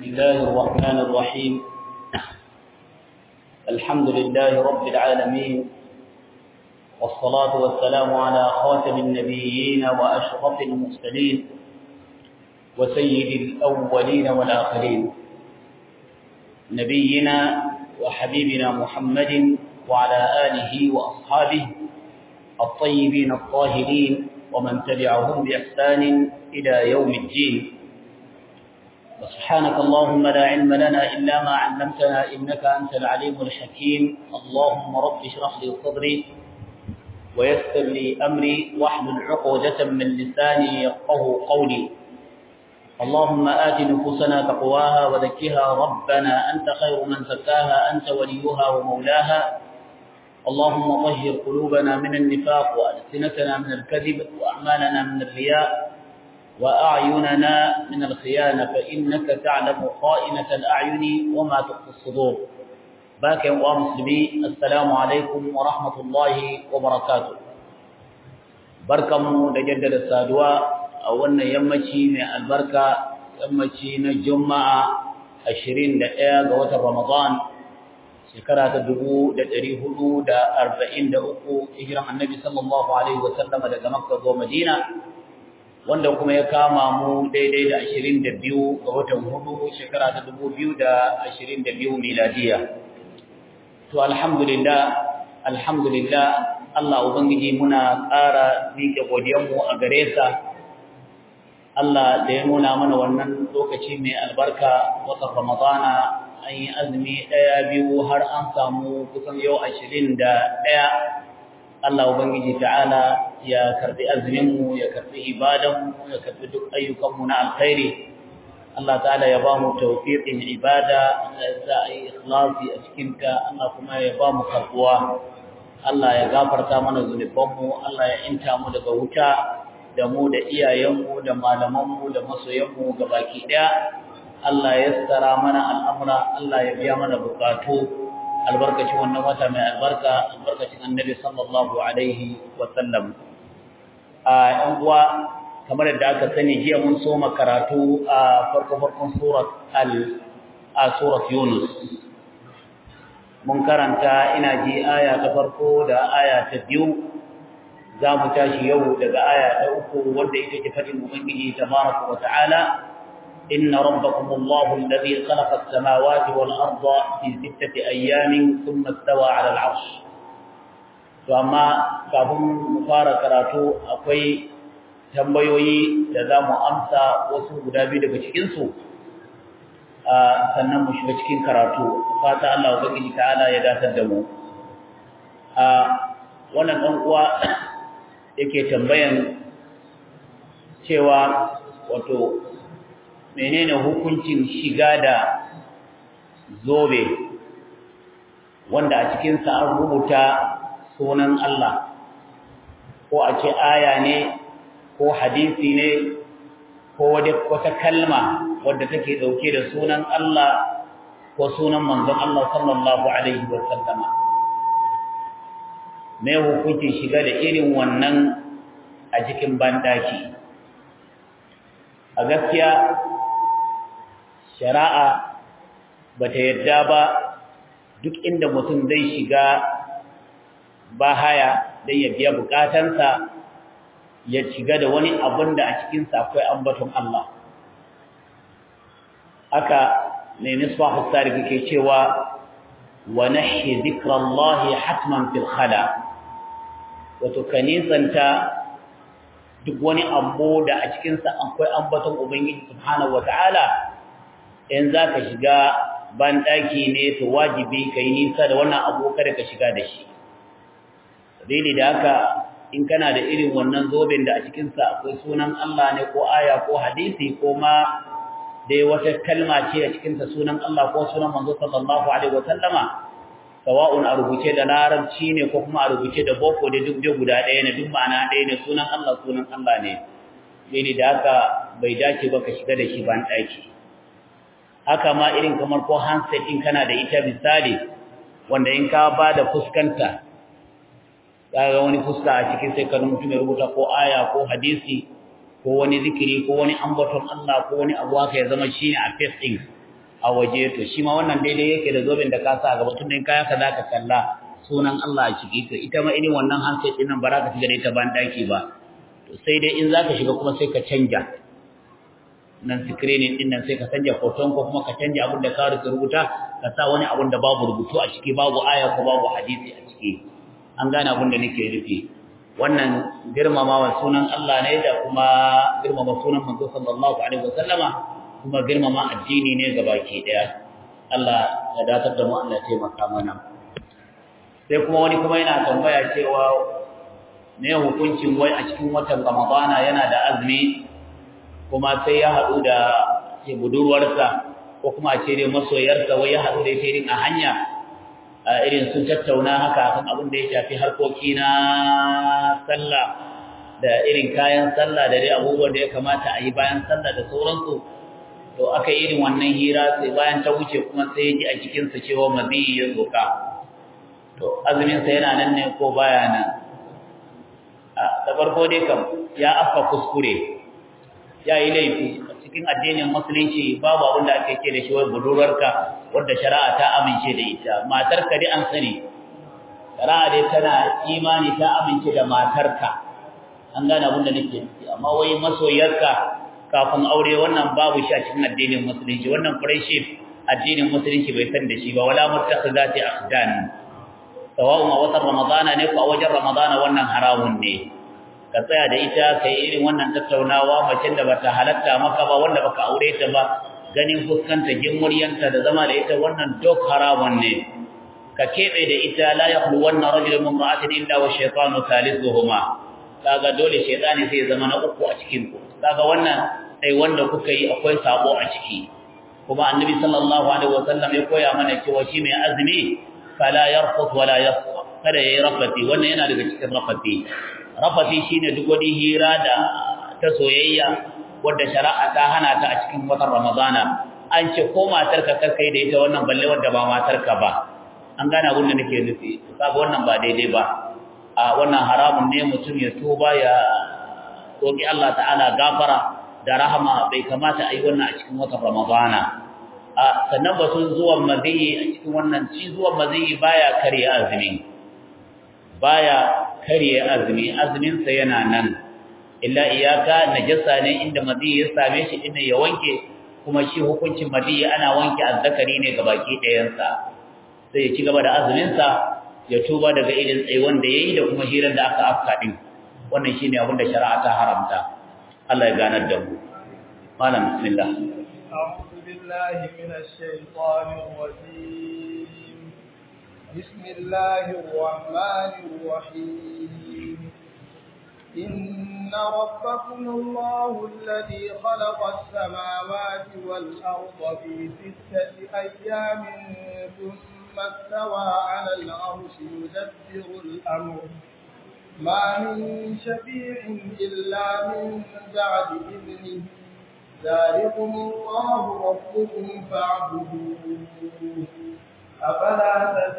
الله الرحمن الرحيم الحمد لله رب العالمين والصلاة والسلام على خاتم النبيين وأشرف المرسلين وسيد الأولين والآخرين نبينا وحبيبنا محمد وعلى آله وأصحابه الطيبين الطاهرين ومن تبعهم بإحسان إلى يوم الدين وسبحانك اللهم لا علم لنا إلا ما علمتنا إنك أنت العليم الحكيم اللهم رب اشرح لي صدري ويسر لي أمري واحلل عقدة من لساني يفقه قولي اللهم آت نفوسنا تقواها وزكها ربنا أنت خير من زكاها أنت وليها ومولاها اللهم طهر قلوبنا من النفاق وألسنتنا من الكذب وأعمالنا من الرياء وأعيننا من الخيانة فإنك تعلم خائنة الأعين وما تخفي الصدور باكي ومسلمي السلام عليكم ورحمة الله وبركاته بركم لجدد السادواء أولنا يمشي من البركة يمشي نجمع عشرين دقيقة قوة رمضان shekara ta dubu da ɗari hudu da arba'in da uku hijiran annabi sallallahu alaihi wasallam daga makka zuwa madina wanda kuma ya kama mu daidai da ashirin da biyu ga watan hudu shekara ta dubu biyu da ashirin da biyu miladiya to alhamdulillah alhamdulillah Allah ubangiji muna ƙara miƙe godiyanmu a gare sa Allah da ya nuna mana wannan lokaci mai albarka watan ramadana an yi azumi ɗaya biyu har an samu kusan yau ashirin da ɗaya Allah Ubangiji ta'ala ya karɓi azuminmu ya karɓi ibadanmu ya karɓi duk ayyukanmu na alkhairi Allah ta'ala ya ba mu tawfiqin ibada Allah ya sa a yi ikhlasi a cikinta Allah kuma ya ba mu karɓuwa Allah ya gafarta mana zunubanmu Allah ya inta mu daga wuta da mu da iyayenmu da malamanmu da masoyanmu gabaki ɗaya Allah ya tsara mana al'amura, Allah ya biya mana bukatu, albarkacin wannan wata mai albarka, albarkacin annabi sallallahu Alaihi wasallam. A ‘yan uwa, kamar yadda aka sani jiya mun soma karatu a farko-farkon surat a surat Yunus. Mun karanta ina ji aya ta farko da aya ta biyu, za mu tashi yau daga aya ta uku wadda ita ke faɗin Ubangiji ta wa ta'ala. إن ربكم الله الذي خلق السماوات والأرض في ستة أيام ثم استوى على العرش فأما كهم مفارق راتو أقوي tambayoyi da za mu amsa wasu guda biyu daga cikinsu sannan mu shiga cikin karatu fata Allah wa gani ta'ala ya datar da mu wannan ɗan uwa yake tambayan cewa wato menene hukuncin shiga da zobe wanda a cikinsa an rubuta sunan Allah ko a ce aya ne ko hadisi ne ko wata kalma wadda take dauke da sunan Allah ko sunan manzon Allah sallallahu alaihi wa sallama me hukuncin shiga da irin wannan a cikin bandaki a gaskiya shari'a ba ta yadda ba duk inda mutum zai shiga ba haya don ya biya bukatansa ya shiga da wani abin da a cikinsa akwai ambaton Allah haka ne nisbahu sariki ke cewa wa nahi zikrallahi hatman fil khala wato kanisanta duk wani abu da a cikinsa akwai ambaton ubangiji subhanahu wataala in za ka shiga banɗaki ne to wajibi ka yi nisa da wannan abu kada ka shiga da shi dalili da haka in kana da irin wannan zoben da a cikinsa akwai sunan Allah ne ko aya ko hadisi ko ma dai wata kalma ce a cikinsa sunan Allah ko sunan manzo sallallahu alaihi wa sallama sawa'un a rubuce da larabci ne ko kuma a rubuce da boko da duk guda ɗaya ne duk ma'ana ɗaya ne sunan Allah sunan Allah ne dalili da haka bai dace ba ka shiga da shi banɗaki haka ma irin kamar ko handset in kana da ita misali wanda in ka ba da fuskanta kaga wani fuska a cikin sai ka mutum ya rubuta ko aya ko hadisi ko wani zikiri ko wani ambaton Allah ko wani abu haka ya zama shine a face din a waje to shi ma wannan daidai yake da zoben da ka sa a gaba tun da kaya ka zaka kalla sunan Allah a ciki to ita ma irin wannan handset din nan ba za ka shiga da ita ban daki ba to sai dai in zaka shiga kuma sai ka canja nan screening din nan sai ka canja hoton ko kuma ka canja abin da ka rubuta ka sa wani abin da babu rubutu a ciki babu aya ko babu hadisi a ciki an gane abin da nake nufi wannan girmamawa sunan Allah ne da kuma girmama sunan manzo sallallahu alaihi wasallama kuma girmama addini ne gabaki daya Allah ya datar da mu Allah ya taimaka mana sai kuma wani kuma yana tambaya cewa ne hukuncin wai a cikin watan Ramadana yana da azumi kuma sai ya haɗu da ce budurwarsa ko kuma a ce dai masoyarsa wai ya haɗu da ita irin a hanya irin sun tattauna haka kan abin da ya shafi harkoki na sallah da irin kayan sallah da dai abubuwan da ya kamata a yi bayan sallah da sauransu to aka yi irin wannan hira sai bayan ta wuce kuma sai ya ji a jikinsa cewa maziyi ya zoka to azuminsa yana nan ne ko baya nan da farko dai kam ya afka kuskure ya yi laifi a cikin addinin musulunci babu abin da ake ce da shi wai budurarka wadda shari'a ta amince da ita matarka dai an sani shari'a dai tana imani ta amince da matarka an gane abin da nake nufi amma wai masoyarka kafin aure wannan babu shi a cikin addinin musulunci wannan friendship addinin musulunci bai san da shi ba wala muttakhizati akhdan sawa'un a watan ramadana ne ko a wajen ramadana wannan haramun ne ka tsaya da ita ka yi irin wannan tattaunawa macen da bata halatta maka ba wanda baka aure ta ba ganin fuskanta muryanta da zama da ita wannan duk haramun ne ka kebe da ita la yaqulu wannan rajulun mumra'atin illa wa shaytanu thalithuhuma kaga dole shaytani sai zama na uku a cikin ku kaga wannan sai wanda kuka yi akwai sabo a ciki kuma annabi sallallahu alaihi wasallam ya koya mana cewa shi mai azumi fala yarfut wala yasfa kada yayi rafati wannan yana daga cikin rafati rafati shine duk wani hira da ta soyayya wanda shari'a ta hana ta a cikin watan ramadana an ce ko matarka kar kai da ita wannan balle wanda ba matarka ba an gane abin da nake nufi kaga wannan ba daidai ba a wannan haramun ne mutum ya tuba ya roki Allah ta'ala gafara da rahama bai kamata a yi wannan a cikin watan ramadana a sannan batun zuwan maziyi a cikin wannan ci zuwan maziyi baya karya azumi baya karya azumi azumin sa yana nan illa iyaka najasa ne inda maziyi ya same shi inda ya wanke kuma shi hukuncin maziyi ana wanke azzakari ne gabaki ɗayan sa sai ya ci gaba da azumin sa ya tuba daga irin tsaiwan da yayi da kuma hirar da aka afka din wannan shine abin da shari'a ta haramta Allah ya ganar da mu malam bismillah أعوذ بالله من الشيطان الرجيم بسم الله الرحمن الرحيم إن ربكم الله الذي خلق السماوات والأرض في ستة أيام ثم استوى على العرش يدبر الأمر ما من شفيع إلا من بعد إذنه ذلكم الله ربكم فاعبدوه أفلا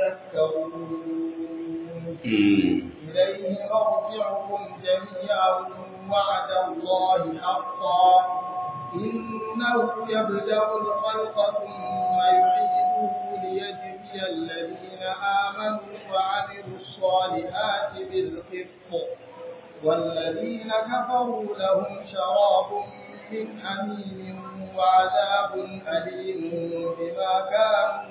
تذكرون إليه مرجعكم جميعا وعد الله حقا إنه يبدأ الخلق ثم يعيده ليجزي الذين آمنوا وعملوا الصالحات بالقسط والذين كفروا لهم شراب من حميم وعذاب أليم بما كانوا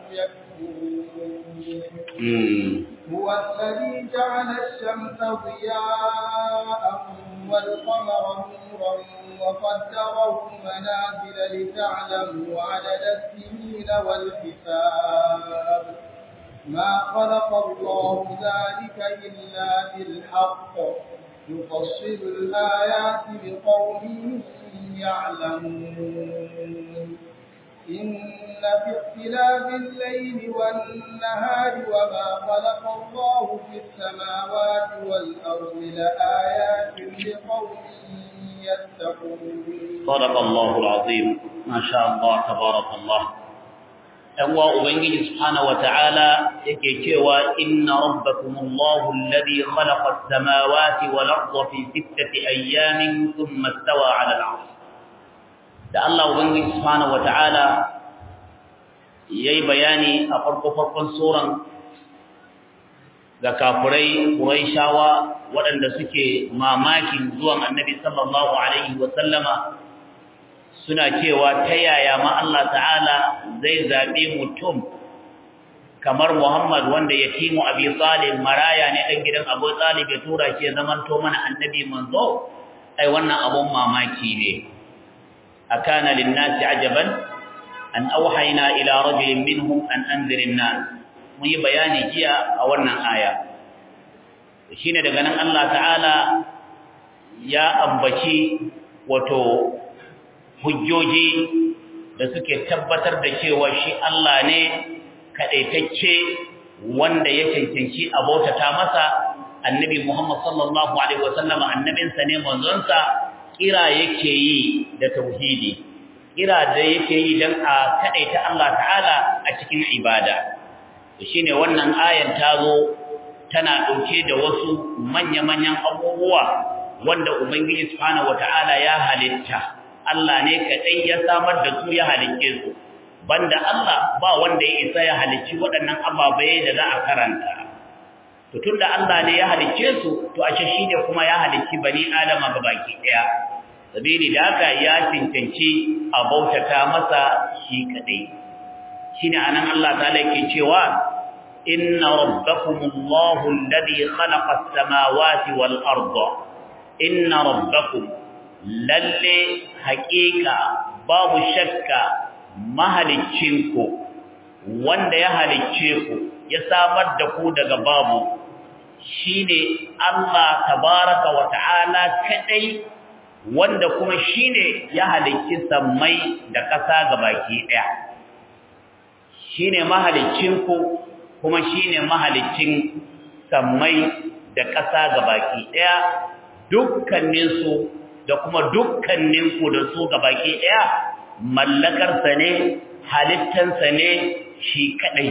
يكفرون هو الذي جعل الشمس ضياء والقمر نورا وقدره منازل لتعلموا عدد السنين والحساب ما خلق الله ذلك إلا بالحق يفصل الآيات لقوم يعلمون إن في اختلاف الليل والنهار وما خلق الله في السماوات والأرض لآيات لقوم يتقون صدق الله العظيم ما شاء الله تبارك الله أنوا أبنجي سبحانه وتعالى يكيكوا إن ربكم الله الذي خلق السماوات والأرض في ستة أيام ثم استوى على العرش da Allah Ubangiji Subhanahu wata'ala yayi bayani a farko farkon suran ga kafurai Quraishawa waɗanda suke mamakin zuwan Annabi sallallahu alaihi wa sallama suna cewa ta yaya ma Allah ta'ala zai zabe mutum kamar Muhammad wanda yatimu Abi Talib maraya ne dan gidan Abu Talib ya tura shi zaman to mana annabi manzo ai wannan abun mamaki ne akana lin-nasi ajaban an auhayna ila rajulin minhum an anzirin nas mun yi bayani jiya a wannan aya shine daga nan Allah ta'ala ya ambaci wato hujjoji da suke tabbatar da cewa shi Allah ne kadaitacce wanda ya cancanci abotata masa annabi Muhammad sallallahu alaihi wasallam annabinsa ne manzonsa kira yake yi da tauhidi kira da yake yi dan a kadaita Allah ta'ala a cikin ibada shine wannan ayan tazo tana dauke da wasu manya-manyan abubuwa wanda ubangiji subhanahu wataala ya halitta Allah ne kadai ya samar da su ya halicce su banda Allah ba wanda ya isa ya halicci waɗannan ababai da za a karanta to tunda Allah ne ya halicce su to ashe shine kuma ya halicci bani adama gabaki daya sabili da haka ya cancanci a bautata masa shi kadai shine anan Allah ta'ala yake cewa inna rabbakumullahu alladhi khalaqa as-samawati wal arda inna rabbakum lalle haqiqa babu shakka mahaliccinku wanda ya halicce ku ya samar da ku daga babu shine Allah tabaraka wa ta'ala kadai wanda kuma shine ya halicci sammai da ƙasa gabaki daya shine mahaliccinku kuma shine mahaliccin sammai da ƙasa gabaki daya dukkanin su da kuma dukkanin ku da su gabaki daya mallakar sa ne halittan sa ne shi kadai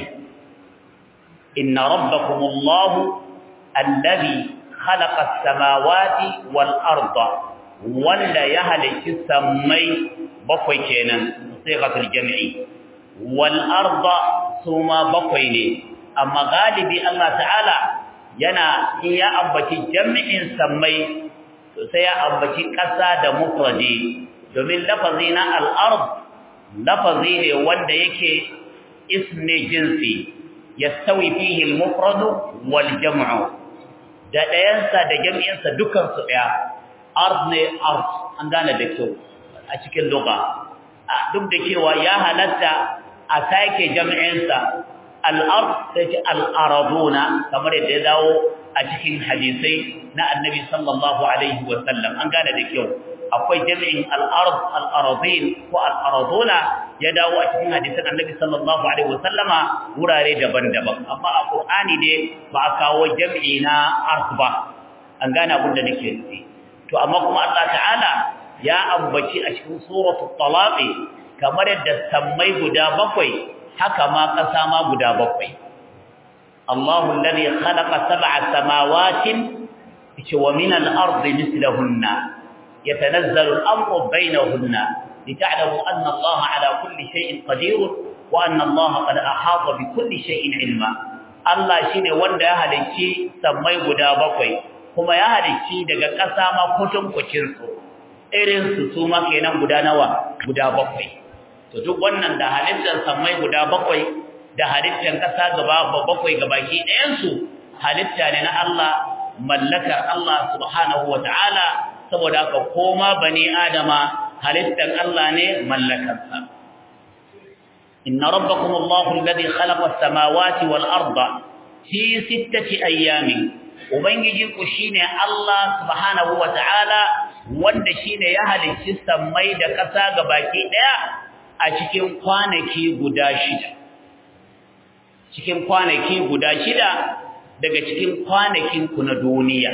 inna rabbakumullahu alladhi khalaqa as-samawati wal arda wanda ya halicci sammai bakwai kenan sai gatul jami'i wal arda suma bakwai ne amma galibi Allah ta'ala yana in ya ambaci jami'in sammai to sai ya ambaci ƙasa da mufradi domin lafazi na al-ard lafazi ne wanda yake ismi jinsi yastawi fihi al-mufrad wal jam'u da ɗayansa da jami'insa dukan su ɗaya ard ne ard an gane da kyau a cikin lugha duk da cewa ya halatta a sake jami'insa al-ard sai ce al-araduna kamar yadda ya dawo a cikin hadisai na annabi sallallahu alaihi wa sallam an gane da kyau akwai jami'in al-ard al-aradin ko al-araduna ya dawo a cikin hadisan annabi sallallahu alaihi wa sallama wurare daban-daban amma a qur'ani ne ba a kawo jami'i na ard ba an gane abin da nake nufi to amma kuma Allah ta'ala ya ambaci a cikin suratul talaq kamar yadda sammai guda bakwai haka ma ƙasa ma guda bakwai Allahu alladhi khalaqa sab'a samawatin wa min al-ardi mithlahunna yatanazzalu al-amru bainahunna lita'lamu anna Allah ala kulli shay'in qadir wa anna Allah qad ahata bi kulli shay'in ilma Allah shine wanda ya halicci sammai guda bakwai kuma ya halicci daga ƙasa ma kutun kucin su irin su su ma kenan guda nawa guda bakwai to duk wannan da halittar sammai guda bakwai da halittar ƙasa gaba bakwai gabaki ɗayan su halitta ne na Allah mallakar Allah subhanahu wata'ala saboda haka koma bani adama halittar Allah ne mallakarsa inna rabbakum Allahu alladhi khalaqa as-samawati wal arda fi sittati ayyamin ubangiji ku shine Allah subhanahu wata'ala wanda shine ya halicci sammai da ƙasa gabaki ɗaya a cikin kwanaki guda shida cikin kwanaki guda shida daga cikin kwanakin ku na duniya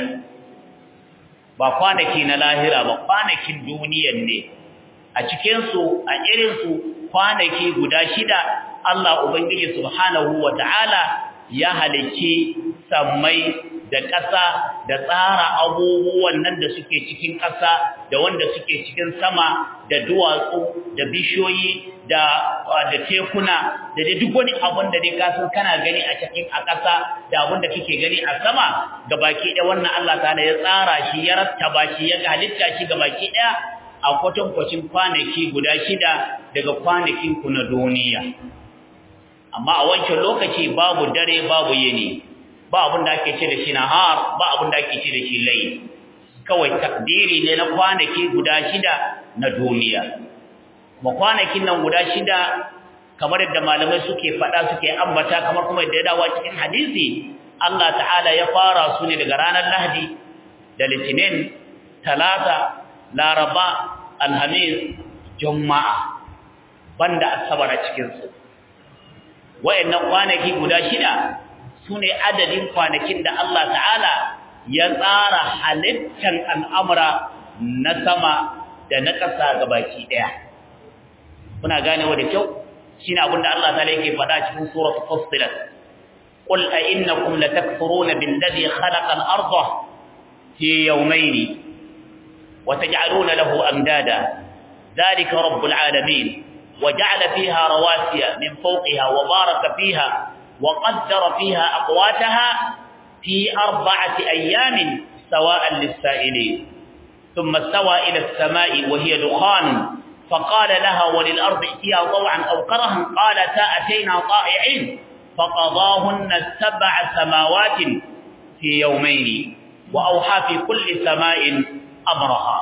ba kwanaki na lahira ba kwanakin duniyan ne a cikin su a irin su kwanaki guda shida Allah ubangiji subhanahu wataala ya halicci sammai da ƙasa da tsara abubuwan nan da suke cikin ƙasa da wanda suke cikin sama da duwatsu da bishiyoyi da da tekuna da dai duk wani abun da dai kasan kana gani a cikin a ƙasa da abun da kake gani a sama gabaki ɗaya wannan Allah ta'ala ya tsara shi ya rattaba shi ya halitta shi gabaki ɗaya a kwatankwacin kwanaki guda shida daga kwanakin ku na duniya amma a wancan lokaci babu dare babu yini ba abin da ake ce da shi nahar ba abin da ake ce da shi layl kawai takdiri ne na kwanaki guda shida na duniya kuma kwanakin nan guda shida kamar yadda malamai suke faɗa suke ambata kamar kuma yadda ya dawo cikin hadisi Allah ta'ala ya fara su ne daga ranar Lahadi da Litinin Talata Laraba Alhamis Juma'a banda asabar a cikin su wayannan kwanaki guda shida sune adadin kwanakin da Allah ta'ala ya tsara halittar al'amura na sama da na ƙasa gabaki ɗaya. Kuna ganewa da kyau? Shi ne abinda Allah ta yake faɗa cikin surat Fustilat. Qul a innakum latakfuruna billadhi khalaqa al-ardha fi yawmayn wa taj'aluna lahu amdada dhalika rabbul alamin wa ja'ala fiha rawasiya min fawqiha wa baraka fiha wa qaddara fiha aqwataha في أربعة أيام سواء للسائلين ثم استوى إلى السماء وهي دخان فقال لها وللأرض ائتيا طوعا أو كرها قالتا أتينا طائعين فقضاهن سبع سماوات في يومين وأوحى في كل سماء أمرها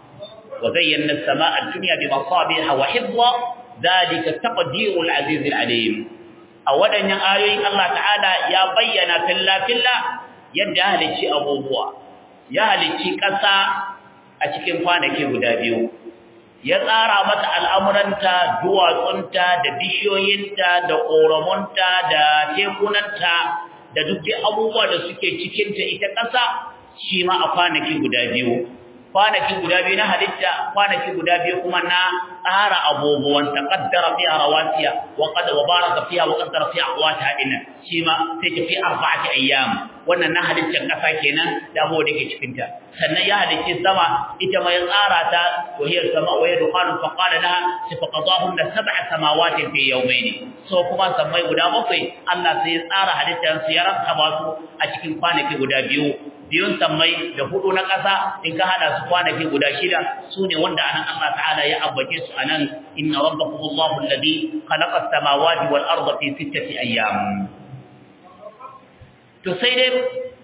وزينا السماء الدنيا بمصابيح وحفظا ذلك تقدير العزيز العليم a waɗannan ayoyin Allah ta'ala ya bayyana filla-filla yadda halicci abubuwa ya halicci ƙasa a cikin kwanaki guda biyu ya tsara mata al'amuranta duwatsunta da bishiyoyinta da ƙoramunta da tekunanta da duk abubuwa da suke cikinta ita ƙasa shi ma a kwanaki guda biyu kwanaki guda biyu na halitta kwanaki guda biyu kuma na tsara abubuwan ta qaddara fiha rawasiya wa qad wa baraka fiha wa qaddara fiha aqwata inna shi ma sai ta fi arba'ati ayyam wannan na halittar kasa kenan da abubuwa da ke cikin ta sannan ya halicci sama ita ma ya tsara ta wa hiya sama wa yadkhulu fa qala laha sifaqadahunna sab'a samawatin fi yawmayn so kuma sammai guda bakwai Allah sai ya tsara halittar su ya rattaba su a cikin kwanaki guda biyu biyun sammai da hudu na ƙasa in ka hada su kwanaki guda shida su ne wanda anan Allah ta'ala ya ambace su anan inna rabbakum Allahu alladhi khalaqa as-samawati wal arda fi sittati ayyam to sai dai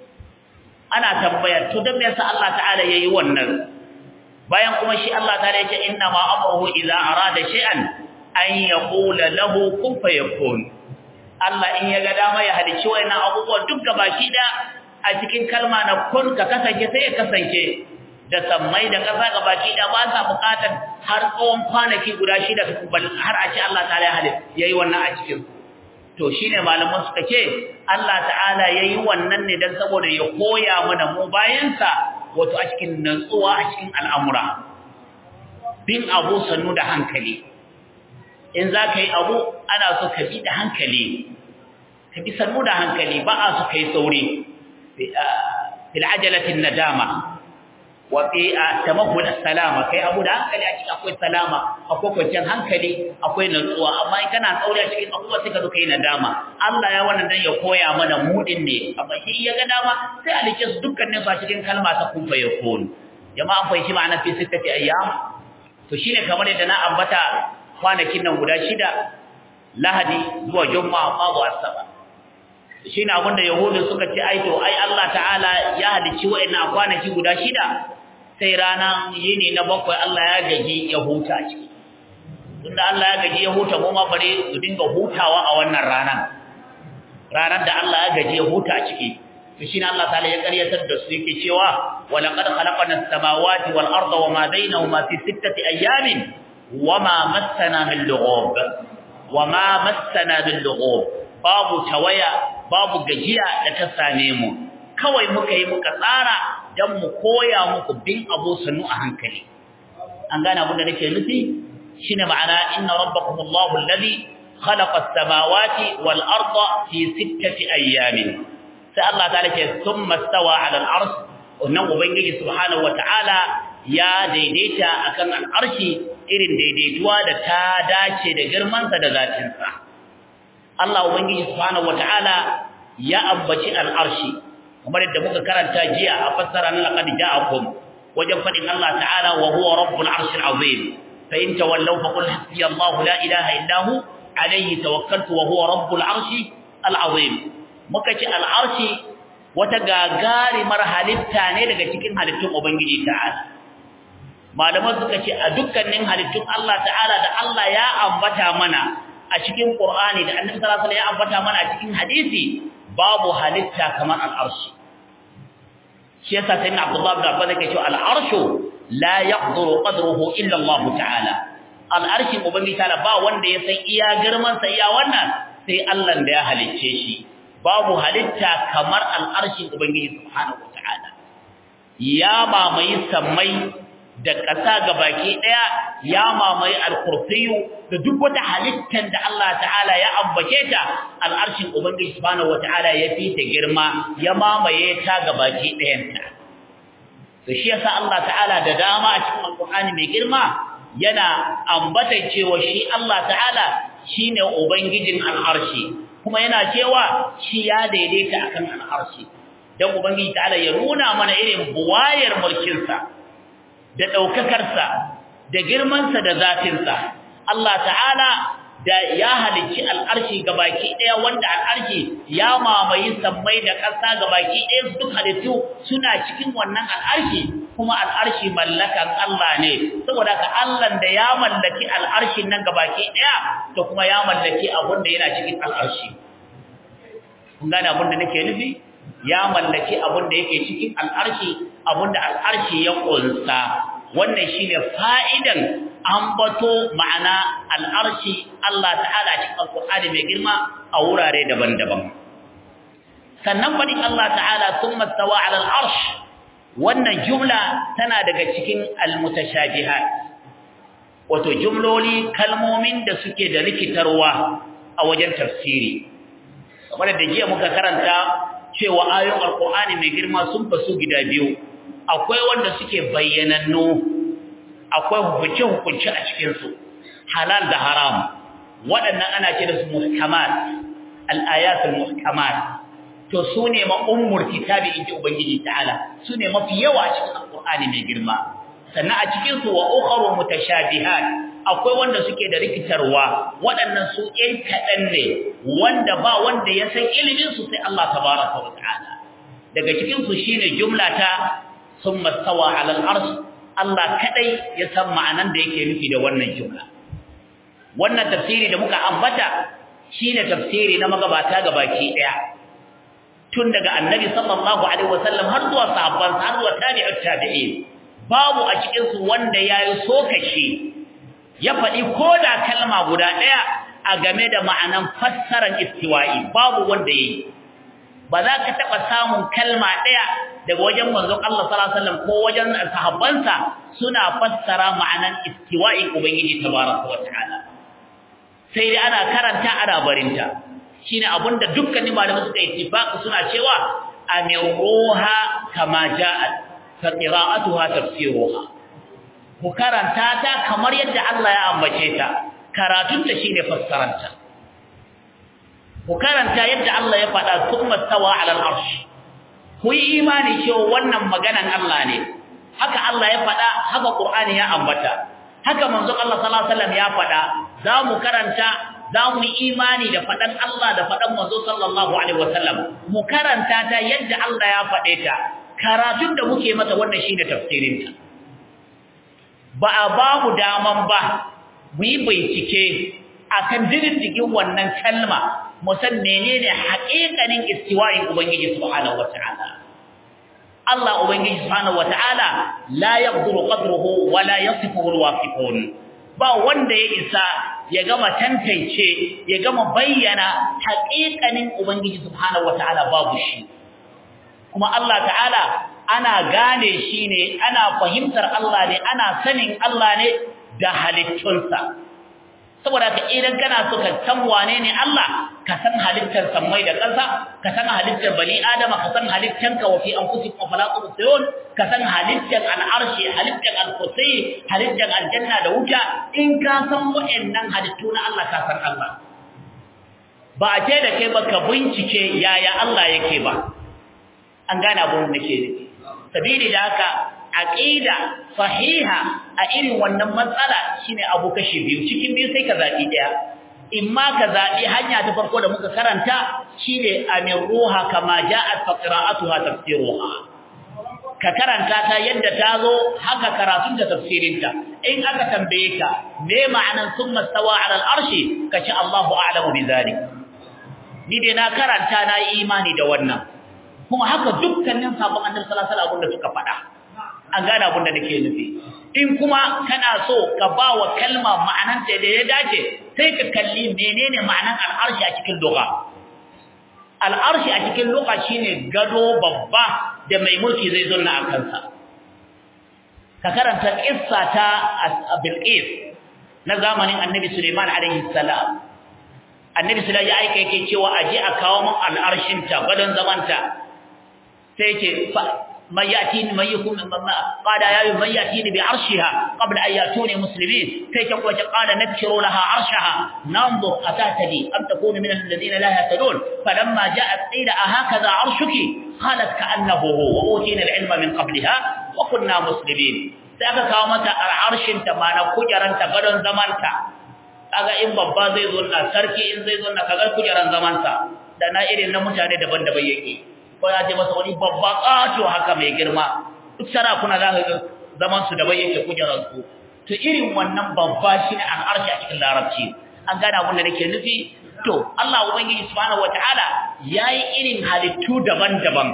ana tambaya to dan me yasa Allah ta'ala yayi wannan bayan kuma shi Allah ta'ala yace inna ma amruhu idza arada shay'an an yaqula lahu kun fayakun Allah in ya ga dama ya halicci wayannan abubuwan duk gabaki da a cikin kalma na kun ka kasance sai ya kasance da sammai da kasa ga baki da ba sa bukatar har tsawon kwanaki guda shida har a ce Allah ta'ala ya halin yayi wannan a cikin to shine malaman suka ce Allah ta'ala yayi wannan ne dan saboda ya koya mana mu bayansa wato a cikin nutsuwa a cikin al'amura bin abu sannu da hankali in za ka yi abu ana so ka bi da hankali ka bi sannu da hankali ba a so ka yi sauri في العجلة الندامة وفي تمهل السلامة كي أبو ده هنكلي أشياء أكوي سلامة أكوي كوشان هنكلي أكوي نزوة أما إن كان أقول أشياء أقوى سكتو كي ندامة الله يوانا دن يقوي أمانا مودن ني أما هي يغنامة سيالي جس دكا نفا شكين كلمة تكون فيكون جماعة فايشي معنا في ستة أيام فشيني كمان يدنا أبتا kwanakin nan guda shida lahadi zuwa juma'a babu asabar shi ne abinda yahudu suka ce ai to ai Allah ta'ala ya halicci wa'annan kwanaki guda shida sai rana yini na bakwai Allah ya gaji ya huta ciki tunda Allah ya gaji ya huta mu ma bare su dinga hutawa a wannan ranan ranar da Allah ya gaji ya huta ciki to shi ne Allah ta'ala ya karyatar da su yake cewa wa laqad khalaqna as-samawati wal arda wa ma bainahuma fi sittati ayamin wa ma massana min lughub wa ma massana min lughub babu tawaya babu gajiya da ta same mu kawai muka yi muka tsara dan mu koya muku bin abu sanu a hankali an gane abin da nake nufi shine ma'ana inna rabbakumullahu alladhi khalaqa as-samawati wal arda fi sittati ayyamin sai Allah ta'ala ce thumma stawa 'ala al-'arsh wannan ubangiji subhanahu wataala ya daidaita akan al'arshi irin daidaituwa da ta dace da girmansa da zatinsa Allah ubangiji subhanahu wataala ya ambaci al'arshi kamar yadda muka karanta jiya a fassara na laqad ja'akum wajen fadin Allah ta'ala wa huwa rabbul arshil azim fa in tawallaw fa qul hasbi Allah la ilaha illa hu alayhi tawakkaltu wa huwa rabbul arshi al azim muka ce al arshi wata gagarumar halitta ne daga cikin halittun ubangiji ta'ala malaman suka ce a dukkanin halittun Allah ta'ala da Allah ya ambata mana a cikin Qur'ani da Annabi sallallahu alaihi wasallam ya ambata mana a cikin hadisi babu halitta kamar al-arshi shi yasa sai na Abdullah ibn Abbas yake cewa al-arshu la yaqduru qadruhu illa Allah ta'ala al-arshi ubangiji ta'ala ba wanda ya san iya girman sa iya wannan sai Allah da ya halicce shi babu halitta kamar al-arshi ubangiji subhanahu wa ta'ala ya mamayi sammai da ƙasa ga baki ɗaya ya mamaye alkurfiyu da duk wata halittar da Allah ta'ala ya ambace ta al'arshin Ubangiji subhanahu wata'ala ya fi ta girma ya mamaye ta ga baki ɗayanta to shi yasa Allah ta'ala da dama a cikin alkur'ani mai girma yana ambata cewa shi Allah ta'ala shine ubangijin al'arshi kuma yana cewa shi ya daidaita akan al'arshi dan ubangiji ta'ala ya nuna mana irin buwayar mulkinsa da ɗaukakarsa da girmansa da zafinsa Allah ta'ala da ya halicci al'arshi ga baki ɗaya wanda al'arshi ya mamaye sammai da ƙasa ga baki ɗaya su duk halittu suna cikin wannan al'arshi kuma al'arshi mallakan Allah ne saboda ka Allah da ya mallaki al'arshin nan ga baki ɗaya to kuma ya mallaki abin da yana cikin al'arshi kun gane abin da nake nufi ya mallaki abin da yake cikin al'arshi abin da al'arshi ya ƙunsa wannan shine fa'idan ambato ma'ana al'arshi Allah ta'ala cikin alƙur'ani mai girma a wurare daban-daban sannan faɗin Allah ta'ala thumma stawa 'ala al'arsh wannan jumla tana daga cikin al-mutashabihat wato jumloli kalmomin da suke da rikitarwa a wajen tafsiri kamar da jiya muka karanta cewa ayoyin alkur'ani mai girma sun fasu gida biyu akwai wanda suke bayyanannu akwai hukunce-hukunce a cikinsu halal da haram waɗannan ana ce da su muhkamat al'ayatul muhkamat to su ne ma'ummur kitabi inji ubangiji ta'ala su ne mafi yawa a cikin alkur'ani mai girma sannan a cikinsu wa ukharu mutashabihat akwai wanda suke da rikitarwa waɗannan su ɗan kaɗan ne wanda ba wanda ya san ilimin su sai Allah tabaraka wa ta'ala daga cikin su shine jumla ta summa stawa 'ala al-arsh Allah kadai ya san ma'anan da yake nufi da wannan jumla wannan tafsiri da muka ambata shine tafsiri na magabata gabaki daya tun daga annabi sallallahu alaihi wasallam har zuwa sahabban har zuwa tabi'ut tabi'in babu a cikin su wanda yayi sokashi ya faɗi ko da kalma guda ɗaya a game da ma'anan fassarar istiwa'i babu wanda yi ba za ka taɓa samun kalma ɗaya daga wajen manzon Allah sallallahu alaihi wasallam ko wajen sahabbansa suna fassara ma'anan istiwa'i ubangiji tabaraka wa ta'ala sai dai ana karanta ana barinta shine abinda dukkanin malamai suka ittifaqi suna cewa amiruha kama ja'at fa qira'atuha tafsiruha ku karanta ta kamar yadda Allah ya ambace ta karatunta shine fassaranta ku karanta yadda Allah ya faɗa thumma tawa 'ala al-arsh ku yi imani cewa wannan maganan Allah ne haka Allah ya faɗa haka Qur'ani ya ambata haka manzon Allah sallallahu alaihi wasallam ya faɗa za mu karanta za mu yi imani da faɗan Allah da faɗan manzo sallallahu alaihi wasallam mu karanta ta yadda Allah ya faɗe ta karatun da muke mata wannan shine tafsirin ta ba a ba mu daman ba mu yi bincike akan diddigin wannan kalma mu san menene haƙiƙanin istiwa'in ubangiji subhanahu wata'ala Allah ubangiji subhanahu wata'ala la yaqduru qadruhu wa la yasifuhu alwasifun ba wanda ya isa ya gama tantance ya gama bayyana haƙiƙanin ubangiji subhanahu wata'ala babu shi kuma Allah ta'ala ana gane shi ne ana fahimtar Allah ne ana sanin Allah ne da halittunsa saboda ka idan kana so ka san wane ne Allah ka san halittar sammai da ƙasa ka san halittar bani adama ka san halittar ka wa fi anfusikum fala tubsirun ka san halittar al'arshi halittar al-kursi halittar aljanna da wuta in ka san wa'annan halittu na Allah ka san Allah ba a ce da kai ba ka bincike yaya Allah yake ba an gane abun da ke nufi sabili da haka aqida sahiha a irin wannan matsala shine abu kashi biyu cikin biyu sai ka zabi daya imma ka zabi hanya ta farko da muka karanta shine amiruha kama ja'at fa qira'atuha tafsiruha ka karanta ta yadda ta zo haka karatun da tafsirinta in aka tambaye ka me ma'anan summa stawa 'ala al-arshi kace Allahu a'lamu bi zalik ni dai na karanta na yi imani da wannan kuma haka dukkanin sabon annabi sallallahu alaihi wasallam da suka faɗa an gane abin da nake nufi in kuma kana so ka ba wa kalma ma'ananta da ya dace sai ka kalli menene ma'anan al'arshi a cikin lugha al'arshi a cikin lugha shine gado babba da mai mulki zai zanna a kansa ka karanta kissa ta Bilqis na zamanin Annabi Sulaiman alaihi salam Annabi Sulaiman ya aika yake cewa aje a kawo mun al'arshin ta gadon zamanta sai yake من يأتيني من يكون قال يا من يأتيني بعرشها قبل أن يأتوني مسلمين كي تقوى قال نذكر لها عرشها ننظر أتهتدي أم تكون من الذين لا يهتدون فلما جاءت قيل أهكذا عرشك قالت كأنه هو وأوتينا العلم من قبلها وكنا مسلمين سأكا كامتا العرش تمانا كجرا تقدن زمانتا kaga in babba zai zo na sarki in zai zo na kaga kujeran zamansa da na irin na mutane daban-daban yake ko ya je masa wani babba ƙato haka mai girma duk sarakuna za ka ga zaman su daban yake kujerar su to irin wannan babba shine an arshe a cikin larabci an gane abin da nake nufi to Allah ubangiji subhanahu wataala yayi irin halittu daban-daban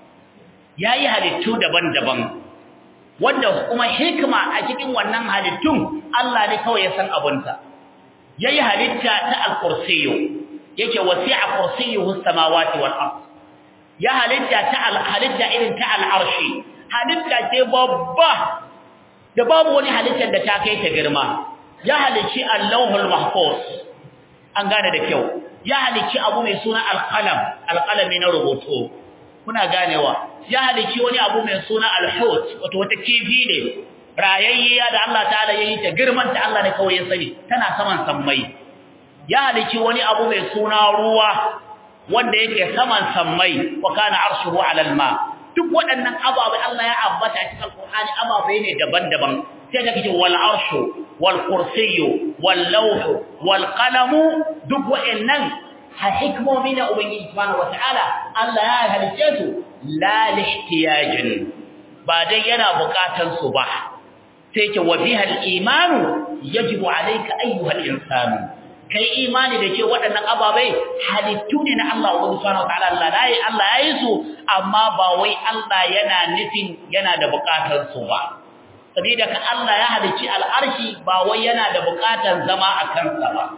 yayi halittu daban-daban wanda kuma hikima a cikin wannan halittun Allah ne kawai ya san abunta yayi halitta ta al-kursiyyu yake wasi'a kursiyyuhu as-samawati wal ardh ya halitta ta halitta irin ta al'arshi halitta ce babba da babu wani halittar da ta kai ta girma ya halicci allahul mahfuz an gane da kyau ya halicci abu mai suna alqalam alqalami na rubutu kuna ganewa ya halicci wani abu mai suna alhut wato wata kifi ne rayayya da Allah ta'ala yayi ta girman ta Allah ne kawai ya sani tana saman sammai ya halicci wani abu mai suna ruwa wanda yake saman sammai wa kana arshuhu ala alma duk waɗannan ababai Allah ya ambata cikin alqur'ani ababai ne daban-daban sai ka ce wal arshu wal kursiyyu wal lawh wal qalam duk waɗannan hikmomi na ubangiji subhanahu wataala Allah ya halice su la lihtiyajin ba dai yana bukatan su ba sai ke wa biha al imanu yajibu alayka ayyuha al insanu kai imani da ke waɗannan ababai halittu ne na Allah wa subhanahu wataala Allah dai Allah yayi su amma ba wai Allah yana nufin yana da buƙatar su ba saboda ka Allah ya halicci al'arshi ba wai yana da buƙatar zama a kansa ba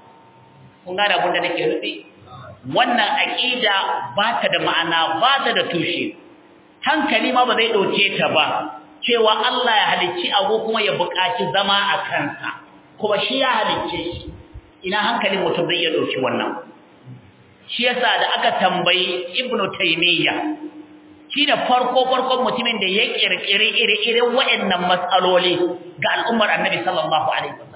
kun ga da abin da nake nufi wannan aqida ba ta da ma'ana ba ta da tushe hankali ma ba zai dauke ta ba cewa Allah ya halicci abu kuma ya buƙaci zama a kansa kuma shi ya halicce shi ina hankalin mutum zai iya dauki wannan shi yasa da aka tambayi ibnu taymiya shine farko farkon mutumin da ya kirkire ire-iren waɗannan matsaloli ga al'ummar annabi sallallahu alaihi wasallam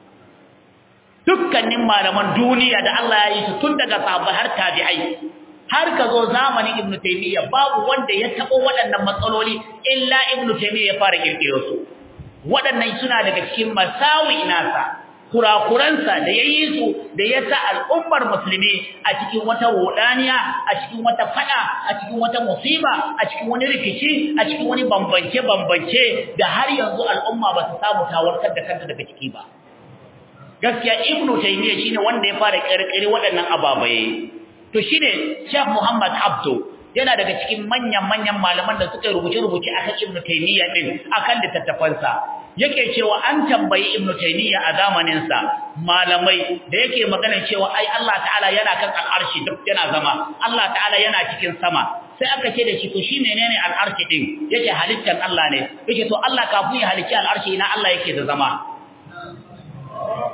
dukkanin malaman duniya da Allah ya yi su tun daga sahabbai har tabi'ai har ka zo zamanin ibnu taymiya babu wanda ya tabo waɗannan matsaloli illa ibnu taymiya ya fara kirkiro su waɗannan suna daga cikin masawi nasa kurakuransa da ya yi su da ya sa al'ummar musulmi a cikin wata wudaniya a cikin wata fada a cikin wata musiba a cikin wani rikici a cikin wani bambance-bambance da har yanzu al'umma ba su samu tawarkar da kanta daga ciki ba gaskiya ibnu taymiya shine wanda ya fara kirkire waɗannan ababaye to shine Sheikh Muhammad Abdu yana daga cikin manyan-manyan malaman da suka rubuce-rubuce akan ibnu taymiya din akan littattafansa yake cewa an tambayi ibnu taymiya a zamanin sa malamai da yake magana cewa ai Allah ta'ala yana kan al'arshi duk yana zama Allah ta'ala yana cikin sama sai aka ce da shi to shi menene al'arshi din yake halittar Allah ne yake to Allah kafin ya halicci al'arshi ina Allah yake da zama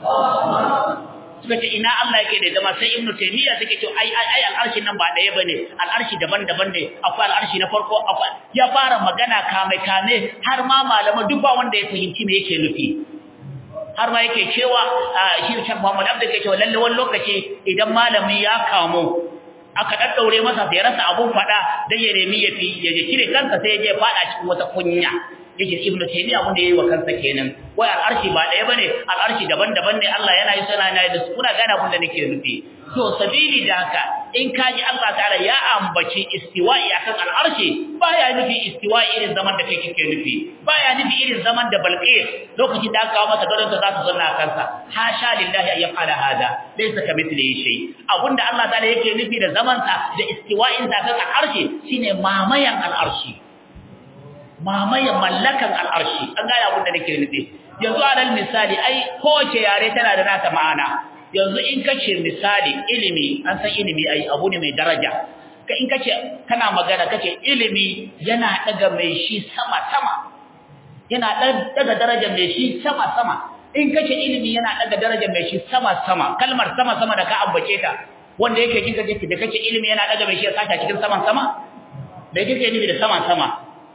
suka ce ina Allah yake da zama sai ibnu taymiya suke ce ai ai ai al'arshi nan ba daya bane al'arshi daban-daban ne akwai al'arshi na farko akwai ya fara magana kame kame har ma malama duk ba wanda ya fahimci me yake nufi har ma yake cewa shi Sheikh Muhammad Abdul yake cewa lalle wani lokaci idan malami ya kamo aka daddaure masa sai rasa abun fada dan ya nemi ya fi ya kire kansa sai ya je fada cikin wata kunya yake ibnu taymiya abin da yayi wa kansa kenan wai al'arshi ba daya bane al'arshi daban-daban ne Allah yana yi sana yana da su kuna gane abin da nake nufi to sabili da haka in kaji Allah ta'ala ya ambaci istiwa'i akan al'arshi baya nufi istiwa'i irin zaman da kai kike nufi baya nufi irin zaman da balqis lokacin da aka kawo masa gadon ta za ta zanna a kansa hasha lillahi an yaf'ala hada laysa kamithlihi shay abinda Allah ta'ala yake nufi da zaman sa da istiwa'in sa kan al'arshi shine mamayan al'arshi mamayan mallakan al'arshi an gane abin da nake nufi yanzu alal misali ai kowace yare tana da nata ma'ana yanzu in kace misali ilimi an san ilimi ai abu ne mai daraja ka in kace kana magana kace ilimi yana daga mai shi sama sama yana daga darajar mai shi sama sama in kace ilimi yana daga darajar mai shi sama sama kalmar sama sama da ka ambace ta wanda yake kika kace da kace ilimi yana daga mai shi ya saka cikin saman sama da kike nufi da saman sama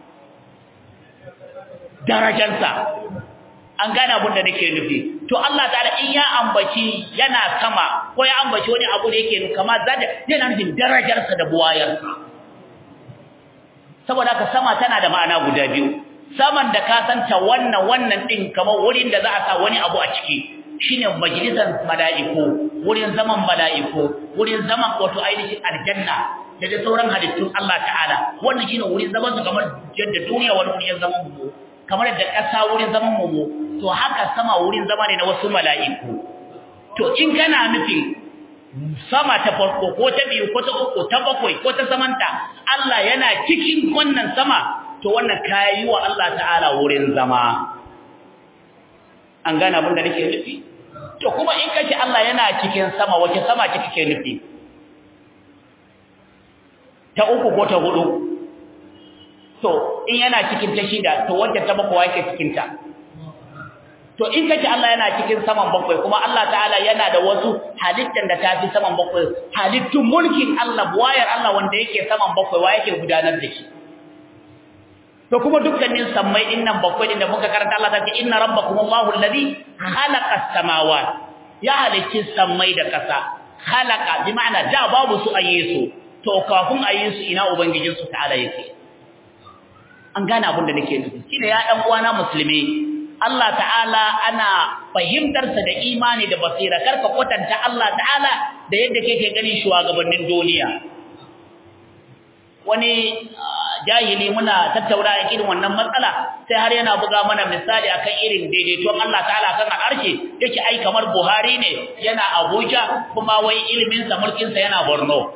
darajarsa an gane abin da nake nufi to Allah ta'ala in ya ambaci yana sama ko ya ambaci wani abu da yake kama zada yana nufin darajarsa da buwayarsa saboda haka sama tana da ma'ana guda biyu saman da ka santa wannan wannan din kamar wurin da za a sa wani abu a ciki shine majalisar mala'iku wurin zaman mala'iku wurin zaman wato ainihin aljanna da da sauran halittun Allah ta'ala wannan shine wurin zaman su kamar yadda duniya wani wurin zaman mu kamar da ƙasa wurin zaman mu to haka sama wurin zama ne na wasu mala'iku to in kana nufin sama ta farko ko ta biyu ko ta uku ta bakwai ko ta samanta Allah yana cikin wannan sama to wannan kayi wa Allah ta'ala wurin zama an gane abin da nake nufi to kuma in kace Allah yana cikin sama wace sama ce kike nufi ta uku ko ta hudu to in yana cikin ta shida to wanda ta bakwai yake cikin ta to in kace Allah yana cikin saman bakwai kuma Allah ta'ala yana da wasu halittan da tafi saman bakwai halittun mulkin Allah buwayar Allah wanda yake saman bakwai wa yake gudanar da shi to kuma dukkanin sammai innan bakwai din da muka karanta Allah ta ce inna rabbakum Allahu alladhi khalaqa as-samawati ya halicci sammai da kasa khalaqa bi ma'ana da babu su ayesu to kafin ayesu ina ubangijin su ta'ala yake an gane abin da nake nufi shine ya dan uwana musulmi Allah ta'ala ana fahimtarsa da imani da basira karka kwatanta Allah ta'ala da yadda kake ganin shugabannin duniya wani jahili muna tattauna irin wannan matsala sai har yana buga mana misali akan irin daidaituwan Allah ta'ala kan al'arshi yake ai kamar Buhari ne yana Abuja kuma wai ilimin sa mulkin sa yana Borno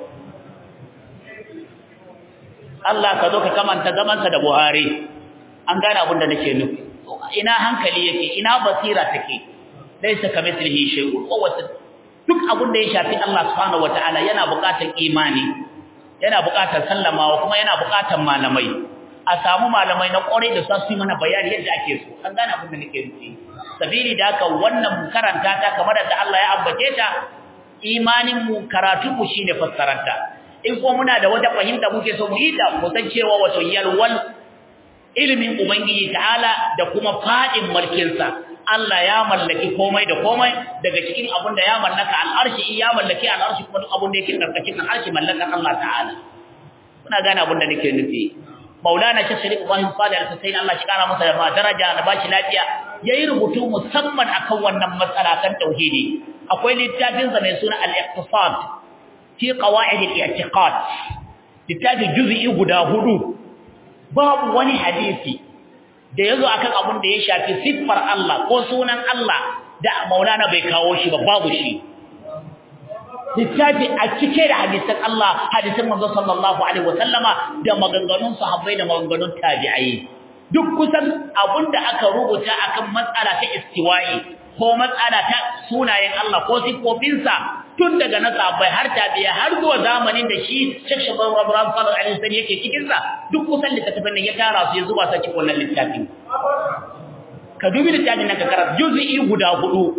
Allah ka zo ka kamanta zaman sa da Buhari an gane abin da nake nufi ina hankali yake ina basira take laysa kamithlihi shay'un wata duk abin da ya shafi Allah subhanahu wataala yana buƙatar imani yana buƙatar sallamawa kuma yana buƙatar malamai a samu malamai na ƙwarai da su yi mana bayani yadda ake so an gane abin da nake nufi sabili da haka wannan karanta ta kamar da Allah ya ambace ta imanin mu karatu mu shine fassaranta in ko muna da wata fahimta muke so mu yi ta mu san cewa wato yalwal ilimin Ubangiji ta'ala da kuma fadin mulkinsa Allah ya mallaki komai da komai daga cikin abin da ya mallaka al'arshi ya mallaki al'arshi kuma duk abin da yake karkashin al'arshi mallakan Allah ta'ala kuna gane abin da nake nufi Maulana Sheikh Sharif Ibrahim Salih Al-Husayn Allah shi kara masa da daraja da bashi lafiya yayi rubutu musamman akan wannan matsala kan tauhidi akwai littafin sa mai suna Al-Iqtisad fi qawaid al-i'tiqad littafin juz'i guda hudu babu wani hadisi da yazo akan abun da ya shafi siffar Allah ko sunan Allah da Maulana bai kawo shi ba babu shi littafi a cike da hadisan Allah hadisan manzo sallallahu alaihi wasallama da maganganun sahabbai da maganganun tabi'ai duk kusan abunda aka rubuta akan matsala ta istiwa'i ko matsala ta sunayen Allah ko sifofinsa tun daga na sahabbai har tabi'a har zuwa zamanin da shi Sheikh Shabab Ibrahim sallallahu alaihi wasallam yake cikin sa duk kusan littafin nan ya tara su ya zuba sa cikin wannan littafin ka dubi littafin nan ka karanta juz'i guda hudu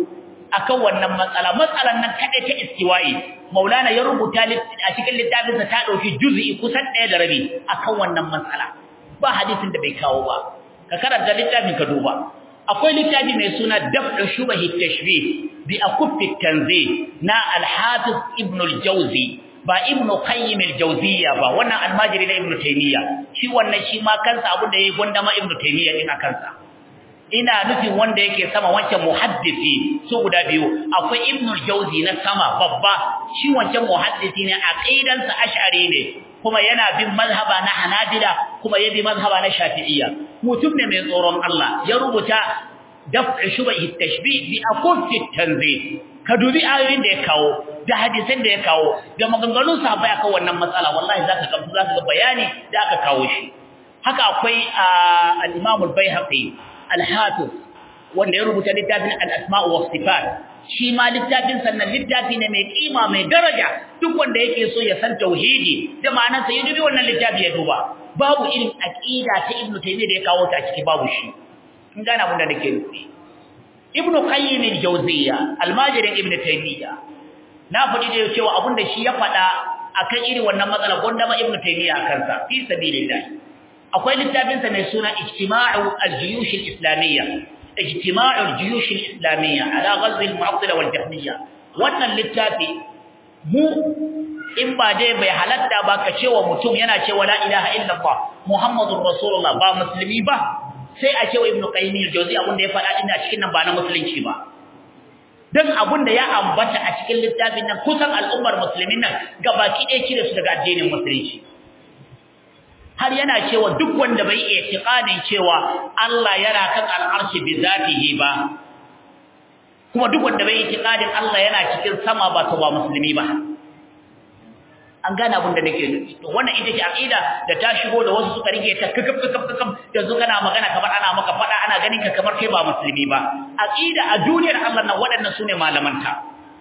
akan wannan matsala matsalan nan kadai ta istiwa'i maulana ya rubuta a cikin littafinsa ta dauki juz'i kusan ɗaya da rabi akan wannan matsala ba hadisin da bai kawo ba ka karanta littafin ka duba akwai littafi mai suna daf'u shubahi tashbih bi akuffi tanzih na al-hafiz ibn al-jawzi ba ibn qayyim al-jawziyya ba wannan almajiri na ibn taymiya shi wannan shi ma kansa abin da yayi gonda ma ibn taymiya din kansa ina nufin wanda yake sama wancan muhaddisi su guda biyu akwai ibn al-jawzi na sama babba shi wancan muhaddisi ne aqidansa ash'ari ne kuma yana bin mazhaba na hanabila kuma ya bi mazhaba na shafi'iyya mutum ne mai tsoron Allah ya rubuta daf'u shubahi tashbih bi aqut tanzih ka dubi ayoyin da ya kawo da hadisan da ya kawo da maganganun sahabbai akan wannan matsala wallahi zaka ga zaka ga bayani da aka kawo shi haka akwai al-Imam al-Baihaqi al-Hafiz wanda ya rubuta littafin al-Asma' wa Sifat shi ma littafin sannan littafi ne mai kima mai daraja duk wanda yake so ya san tauhidi da ma'anarsa ya dubi wannan littafi ya duba babu irin aqida ta Ibn Taymiyyah da ya kawo ta a ciki babu shi in gane abin da nake nufi Ibn Qayyim al-Jawziyya almajirin Ibn Taymiyyah na faɗi da cewa abin da shi ya faɗa akan irin wannan matsala gonda ma Ibn Taymiyyah kansa fi sabilillah akwai littafin sa mai suna Ijtima'u al-Juyush al-Islamiyya Ijtima'u al-Juyush al-Islamiyya ala ghazw al-Mu'attila wal-Jahmiyya wannan littafi mu in ba dai bai halatta ba ka cewa mutum yana cewa la ilaha illallah muhammadur rasulullah ba musulmi ba sai a cewa ibnu qayyim al-jawzi abin da ya faɗa ina cikin nan ba na musulunci ba dan abin da ya ambata a cikin littafin nan kusan al'ummar musulmin nan gabaki ɗaya cire su daga addinin musulunci har yana cewa duk wanda bai i'tiqadin cewa Allah yana kan al'arshi bi zatihi ba kuma duk wanda bai i'tiqadin Allah yana cikin sama ba to ba musulmi ba an gane abin da nake nufi to wannan ita ce aqida da ta shigo da wasu suka rike ta kakaf kakaf kakaf yanzu kana magana kamar ana maka fada ana ganin ka kamar kai ba musulmi ba aqida a duniyar Allah nan waɗannan sune malamanta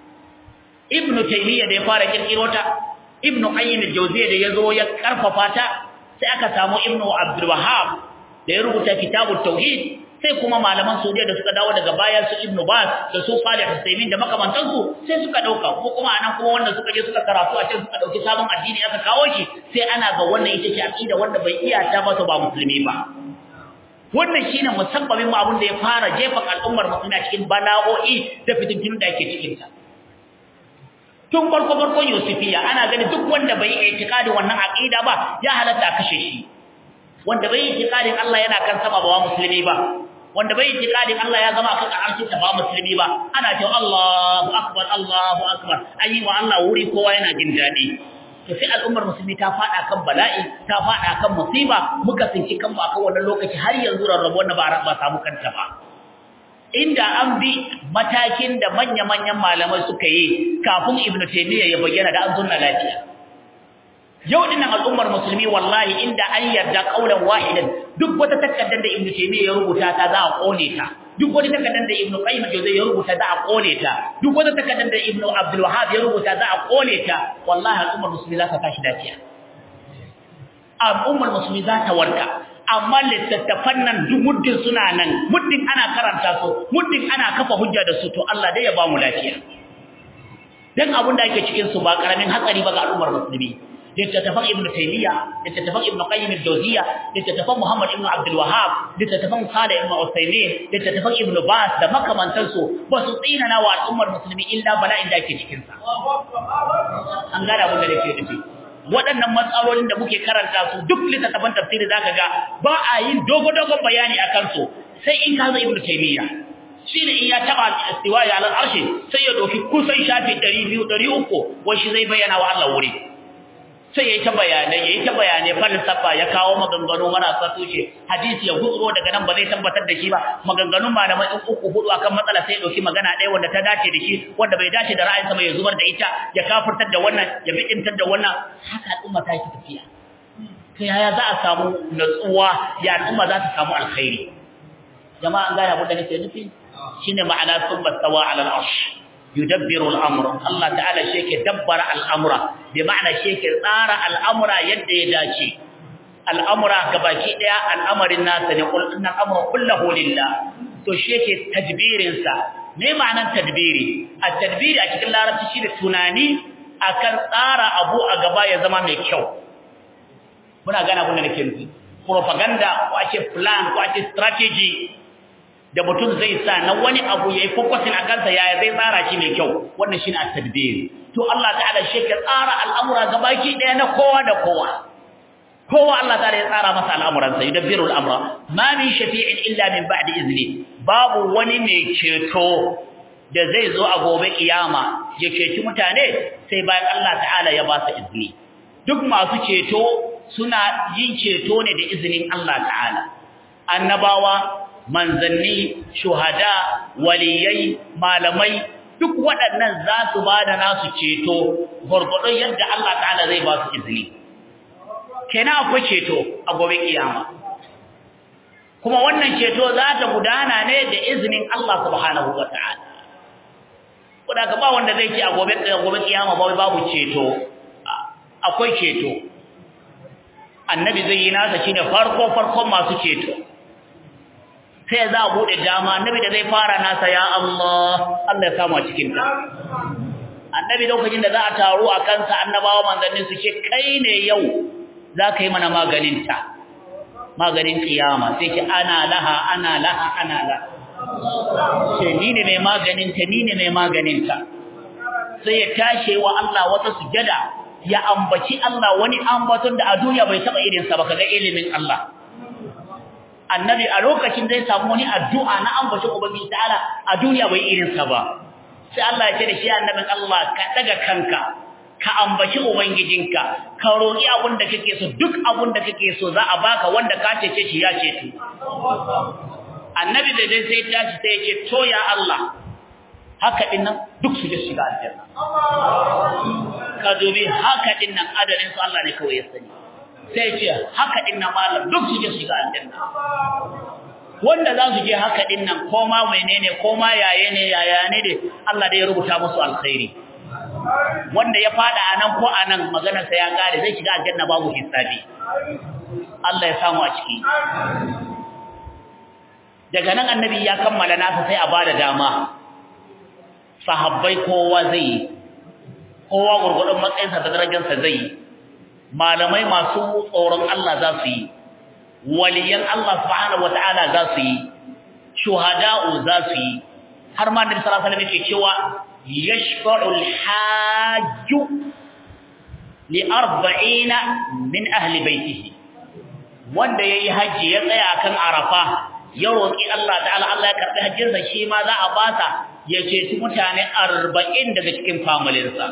ibnu taymiya da ya fara kirkiro ta ibnu qayyim al-jawziyya da yazo ya karfafa ta sai aka samu ibnu abdul wahhab da ya rubuta kitabut tauhid sai kuma malaman Saudiya da suka dawo daga baya su Ibn Baz da su Salih Husaymin da makamantansu sai suka dauka ko kuma anan kuma wanda suka je suka karatu a can suka dauki sabon addini aka kawo shi sai ana ga wannan ita ce aqida wanda bai iya ta ba ba musulmi ba wannan shine musabbabin abin da ya fara jefa al'ummar musulmi a cikin bala'o'i da fitintun da yake cikin ta tun farko farkon Yusufiya ana gani duk wanda bai yi itikadin wannan aqida ba ya halatta a kashe shi wanda bai yi itikadin Allah yana kan sama ba musulmi ba wanda bai itikadin Allah ya zama kan arshi ta ba musulmi ba ana cewa Allahu akbar Allahu akbar ayi wa Allah wuri kowa yana jin dadi to sai al'ummar musulmi ta fada kan bala'i ta fada kan musiba muka tsinci kanmu akan wannan lokaci har yanzu rarrabo wannan ba ba samu kanta ba inda an bi matakin da manya-manyan malamai suka yi kafin ibnu taymiya ya bayyana da an zunna lafiya yau dinnan al'ummar musulmi wallahi inda an yarda kaulan wahidan duk wata takaddar da ibnu taymiya ya rubuta ta za a kone ta duk wata takaddar da ibnu qayyim jawzai ya rubuta za a kone ta duk wata takaddar da ibnu abdul wahhab ya rubuta za a kone ta wallahi al'ummar musulmi za ta tashi dafiya al'ummar musulmi za ta warka amma littattafan nan duk muddin suna nan muddin ana karanta su muddin ana kafa hujja da su to Allah dai ya ba mu lafiya dan abin da ake cikin su ba karamin hatsari ba ga al'ummar musulmi littattafan ibn taymiya littattafan ibn qayyim al-jawziyya littattafan muhammad ibn abdul wahhab littattafan salih ibn usaymin littattafan ibn bas da makamantansu ba su tsinana wa al'ummar musulmi illa bala'in da ake cikin sa an gane abin da nake nufi waɗannan matsalolin da muke karanta su duk littattafan tafsiri zaka ga ba a yin dogo-dogon bayani akan su sai in ka zo ibn taymiya shine in ya taba istiwaya al arshi sai ya doki kusan shafi 200 300 wai shi zai bayyana wa Allah wuri sai yayi ta bayanai yayi ta bayanai falsafa ya kawo maganganu marasa tushe hadisi ya gutsuro daga nan ba zai tabbatar da shi ba maganganun malamai in uku hudu akan matsala sai ya dauki magana ɗaya wanda ta dace da shi wanda bai dace da ra'ayinsa ba ya zubar da ita ya kafirtar da wannan ya bidintar da wannan haka al'umma ta yi tafiya to yaya za a samu natsuwa ya al'umma za ta samu alkhairi jama'a an gane abin da nake nufi shine ma'ana summa stawa ala al-arsh yudabbiru al-amra Allah ta'ala shi yake dabbara al-amra bi ma'ana shi yake tsara al-amra yadda ya dace al-amra gabaki daya al'amarin nasa ne kul inna al-amra kulluhu lillah to shi yake tadbirin sa me ma'anar tadbiri at-tadbiri a cikin larabci shine tunani akan tsara abu a gaba ya zama mai kyau muna gane abin da nake nufi propaganda ko ake plan ko ake strategy da mutum zai sa na wani abu yayi focusing a kansa yaya zai tsara shi mai kyau wannan shine at-tadbir to Allah ta'ala shi ke tsara al'amura gabaki daya na kowa da kowa kowa Allah ta'ala ya tsara masa al'amuransa yudabbiru al'amra ma min shafi'in illa min ba'di izni babu wani mai ceto da zai zo a gobe kiyama ya ceci mutane sai bayan Allah ta'ala ya ba su izini duk masu ceto suna yin ceto ne da izinin Allah ta'ala annabawa manzanni shuhada waliyai malamai duk waɗannan za su ba da nasu ceto gurgurdon yadda Allah ta'ala zai ba su izini kenan akwai ceto a gobe kiyama kuma wannan ceto za ta gudana ne da izinin Allah subhanahu wata'ala kuda ka ba wanda zai ce a gobe gobe kiyama ba babu ceto akwai ceto annabi zai yi nasa shine farko farkon masu ceto sai za a bude dama annabi da zai fara nasa ya Allah Allah ya samu a cikin ta annabi lokacin da za a taro a kansa annabawa manzanni su ce kai ne yau za ka yi mana maganinta maganin kiyama sai ce ana laha ana laha ana laha ce ni ne mai maganinta ni ne mai maganinta sai ya tashe wa Allah wata sujada ya ambaci Allah wani ambaton da a duniya bai taba irinsa ba kaga ilimin Allah annabi a lokacin zai samu wani addu'a na ambacin ubangiji ta'ala a duniya bai irinsa ba sai Allah ya ce da shi annabin Allah ka daga kanka ka ambaci ubangijinka ka roki abin da kake so duk abin da kake so za a baka wanda ka cece shi ya ceto annabi da dai sai tashi sai ya ce to ya Allah haka din nan duk su je shiga aljanna ka dubi haka din nan adadin su Allah ne kawai ya sani sai ya ce haka din nan malam duk su je shiga aljanna wanda za su je haka din nan ko ma menene ko ma yaye ne yaya ne dai Allah da ya rubuta musu alkhairi wanda ya fada anan ko anan maganar sa ya kare zai shiga aljanna babu hisabi Allah ya samu a ciki daga nan annabi ya kammala nasa sai a bada dama sahabbai kowa zai kowa gurgurdan matsayinsa da darajarsa zai malamai masu tsoron Allah za su yi waliyan Allah subhanahu wataala za su yi shuhada'u za su yi har ma annabi sallallahu alaihi wasallam yake cewa يشفع الحاج لأربعين من أهل بيته wanda yayi haji ya tsaya kan Arafa ya roki Allah ta'ala Allah ya karbi hajjinsa shi ma za a basa ya ce mutane 40 daga cikin familinsa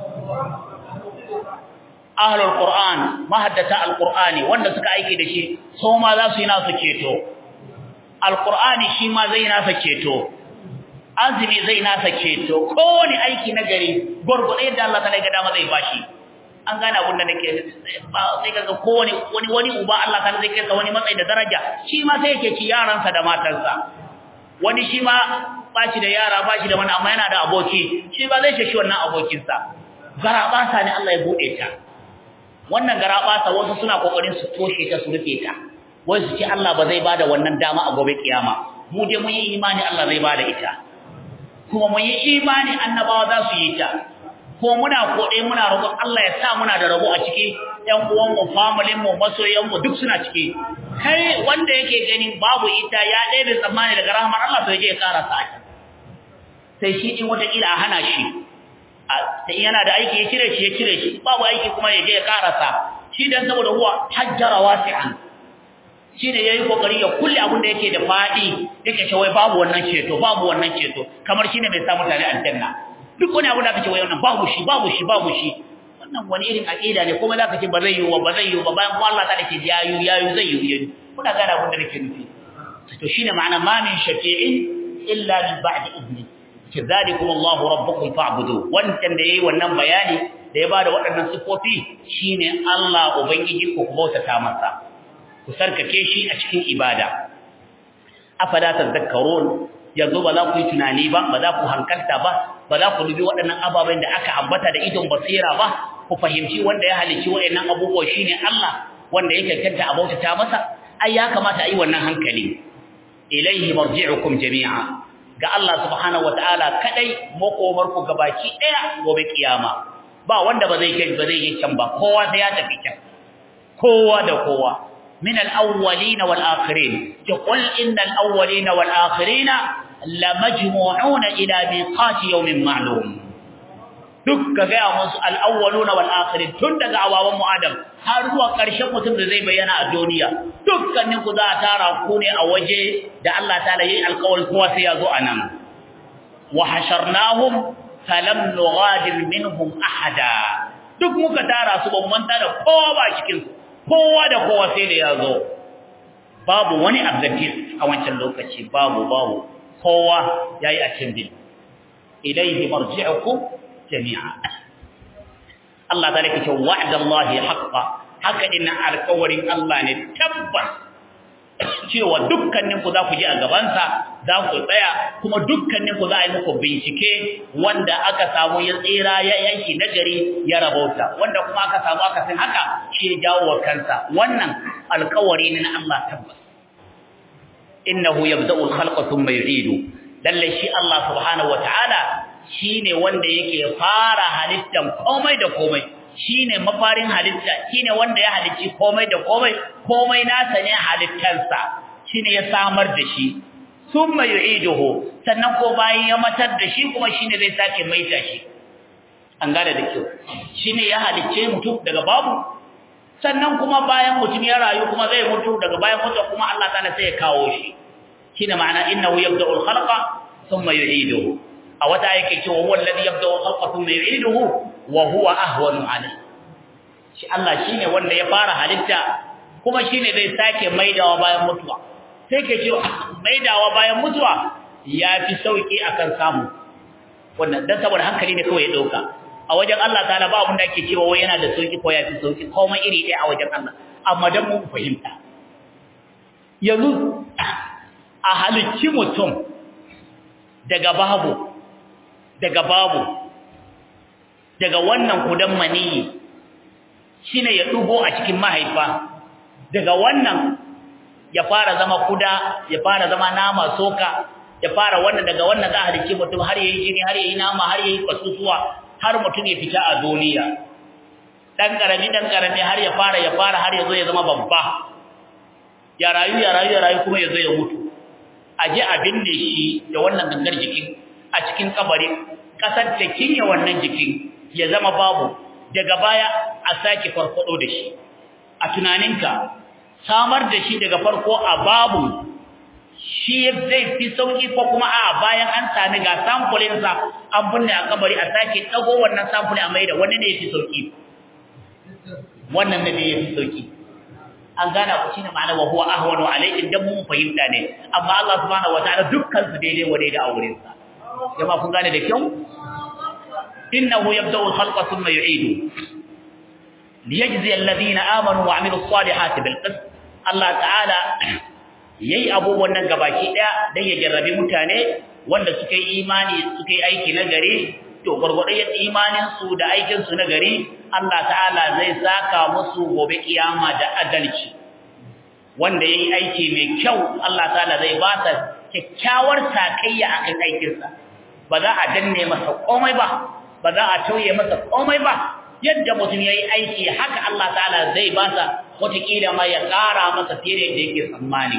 ahlul qur'an mahaddata alqur'ani wanda suka aiki da shi so ma za su yi nasu ceto alqur'ani shi ma zai nasa ceto azumi zai nasa ceto kowane aiki na gari gurgurde yadda Allah ta ga dama zai bashi an gane abin da nake sai kaga kowane wani wani uba Allah ta zai kai wani matsayi da daraja shi ma sai yake ci yaransa da matarsa wani shi ma bashi da yara bashi da wani amma yana da aboki shi ba zai shi wannan abokinsa garabasa ne Allah ya bude ta wannan garabasa wasu suna kokarin su toshe ta su rufe ta wai su ce Allah ba zai bada wannan dama a gobe kiyama mu dai mun yi imani Allah zai bada ita kuma mun yi imani annabawa za su yi ta ko muna kode muna roƙon Allah ya sa muna da rabo a ciki ƴan uwan mu family mu masoyan mu duk suna ciki kai wanda yake ganin babu ita ya ɗebe tsammani daga rahmar Allah to yaje ya ƙara sa sai shi in wata kila a hana shi sai yana da aiki ya cire shi ya cire shi babu aiki kuma ya je ya ƙarasa shi dan saboda huwa hajjara wasi'an shi ne ya yi kokari ya kulle abin da yake da faɗi yake ce wai babu wannan ceto babu wannan ceto kamar shi ne mai sa mutane aljanna duk wani abu da aka ce wai wannan babu shi babu shi babu shi wannan wani irin aqida ne kuma zaka ce ba zai yi wa ba zai yi ba bayan kuma Allah ta dake yayu yayu zai yi yayu kuna gane abin da nake nufi to shine ma'ana ma min shafi'in illa min ba'di idni kizalikum Allah rabbukum fa'budu wannan da yayi wannan bayani da ya bada waɗannan sifofi shine Allah ubangiji ku bautata masa ku sarkake shi a cikin ibada afala tadhakkarun yanzu ba za ku yi tunani ba ba za ku hankalta ba ba za ku dubi waɗannan ababen da aka ambata da idon basira ba ku fahimci wanda ya halicci waɗannan abubuwa shine Allah wanda ya cancanta a bautata masa ai ya kamata a yi wannan hankali ilaihi marji'ukum jami'a ga Allah subhanahu wataala kadai makomar ku gabaki daya gobe kiyama ba wanda ba zai kai ba zai yi can ba kowa sai ya tafi can kowa da kowa min al-awwalin wal akhirin qul innal awwalin wal akhirin lamajmu'una ila miqati yawmin ma'lum duk ka ga musu al-awwalun wal akhirin tun daga awawan mu adam har zuwa ƙarshen mutum da zai bayyana a duniya dukkanin ku za a tara ku ne a waje da Allah ta'ala yayi alƙawari kowa sai ya zo anan wa hasharnahum falam nughadir minhum ahada duk muka tara su ban manta da kowa ba cikin kowa da kowa sai da yazo babu wani objective a wancan lokaci babu babu kowa yayi a cikin ilayhi marji'ukum jami'a Allah ta rike cewa wa'dallahi haqqan haka ina alƙawarin Allah ne tabbas cewa dukkanin ku za ku je a gabansa za ku tsaya kuma dukkanin ku za a yi muku bincike wanda aka samu ya tsira ya yanki nagari ya rabauta wanda kuma aka samu aka san haka shi ya jawo wa kansa wannan alƙawari ne na Allah tabbas innahu yabda'u al-khalqa thumma yu'idu lalle shi Allah subhanahu wataala shine wanda yake fara halittan komai da komai shine mafarin halitta shine wanda ya halicci komai da komai komai nasa ne halittarsa shine ya samar da shi thumma yu'iduhu sannan ko bayan ya matar da shi kuma shine zai sake maita shi an gane da kyau shine ya halicce mutum daga babu sannan kuma bayan mutum ya rayu kuma zai mutu daga bayan mutu kuma Allah ta'ala sai ya kawo shi shine ma'ana innahu yabda'ul khalqa thumma yu'iduhu a wata yake cewa huwa alladhi yabda'u khalqa thumma yu'iduhu wa huwa ahwanu alayhi shi Allah shine wanda ya fara halitta kuma shine zai sake maidawa bayan mutuwa sai ke cewa maidawa bayan mutuwa yafi sauki akan samu wannan dan saboda hankali ne kawai ya dauka a wajen Allah ta'ala ba abin da ake cewa wai yana da sauki ko yafi sauki komai iri ɗaya a wajen Allah amma dan mu fahimta yanzu a halicci mutum daga babu daga babu daga wannan kudan maniyi shine ya dugo a cikin mahaifa daga wannan ya fara zama kuda ya fara zama nama soka ya fara wannan daga wannan za a halicci mutum har yayi jini har yayi nama har yayi kasusuwa har mutum ya fita a duniya dan karami dan karami har ya fara ya fara har ya zo ya zama babba ya rayu ya rayu ya rayu kuma ya zo ya mutu aje a binne shi da wannan gangar jikin a cikin kabari kasar ta kinye wannan jikin ya zama babu daga baya a sake farfado da shi a tunaninka samar da shi daga farko a babu shi zai fi sauki ko kuma a bayan an sami ga samfulin sa an binne a kabari a sake dago wannan samfuli a mai da wani ne yafi sauki wannan ne yafi sauki an gana ku shine ma'ana wa huwa ahwanu alayhi dan mun fahimta ne amma Allah subhanahu wataala dukkan su daidai wa daidai a wurin sa jama'a kun gane da kyau innahu yabda'u al-khalqa thumma yu'idu liyajzi alladhina amanu wa 'amilus salihati bil qist Allah ta'ala yayi abubuwan nan gabaki daya dan ya jarrabe mutane wanda suka yi imani suka yi aiki na gari to gurgurdan yin imanin su da aikin su na gari Allah ta'ala zai saka musu gobe kiyama da adalci wanda yayi aiki mai kyau Allah ta'ala zai ba ta kyakkyawar sakayya akan aikinsa ba za a danne masa komai ba ba za a tauye masa komai ba yadda mutum yayi aiki haka Allah ta'ala zai ba sa wataƙila ma ya ƙara masa fiye da yadda yake tsammani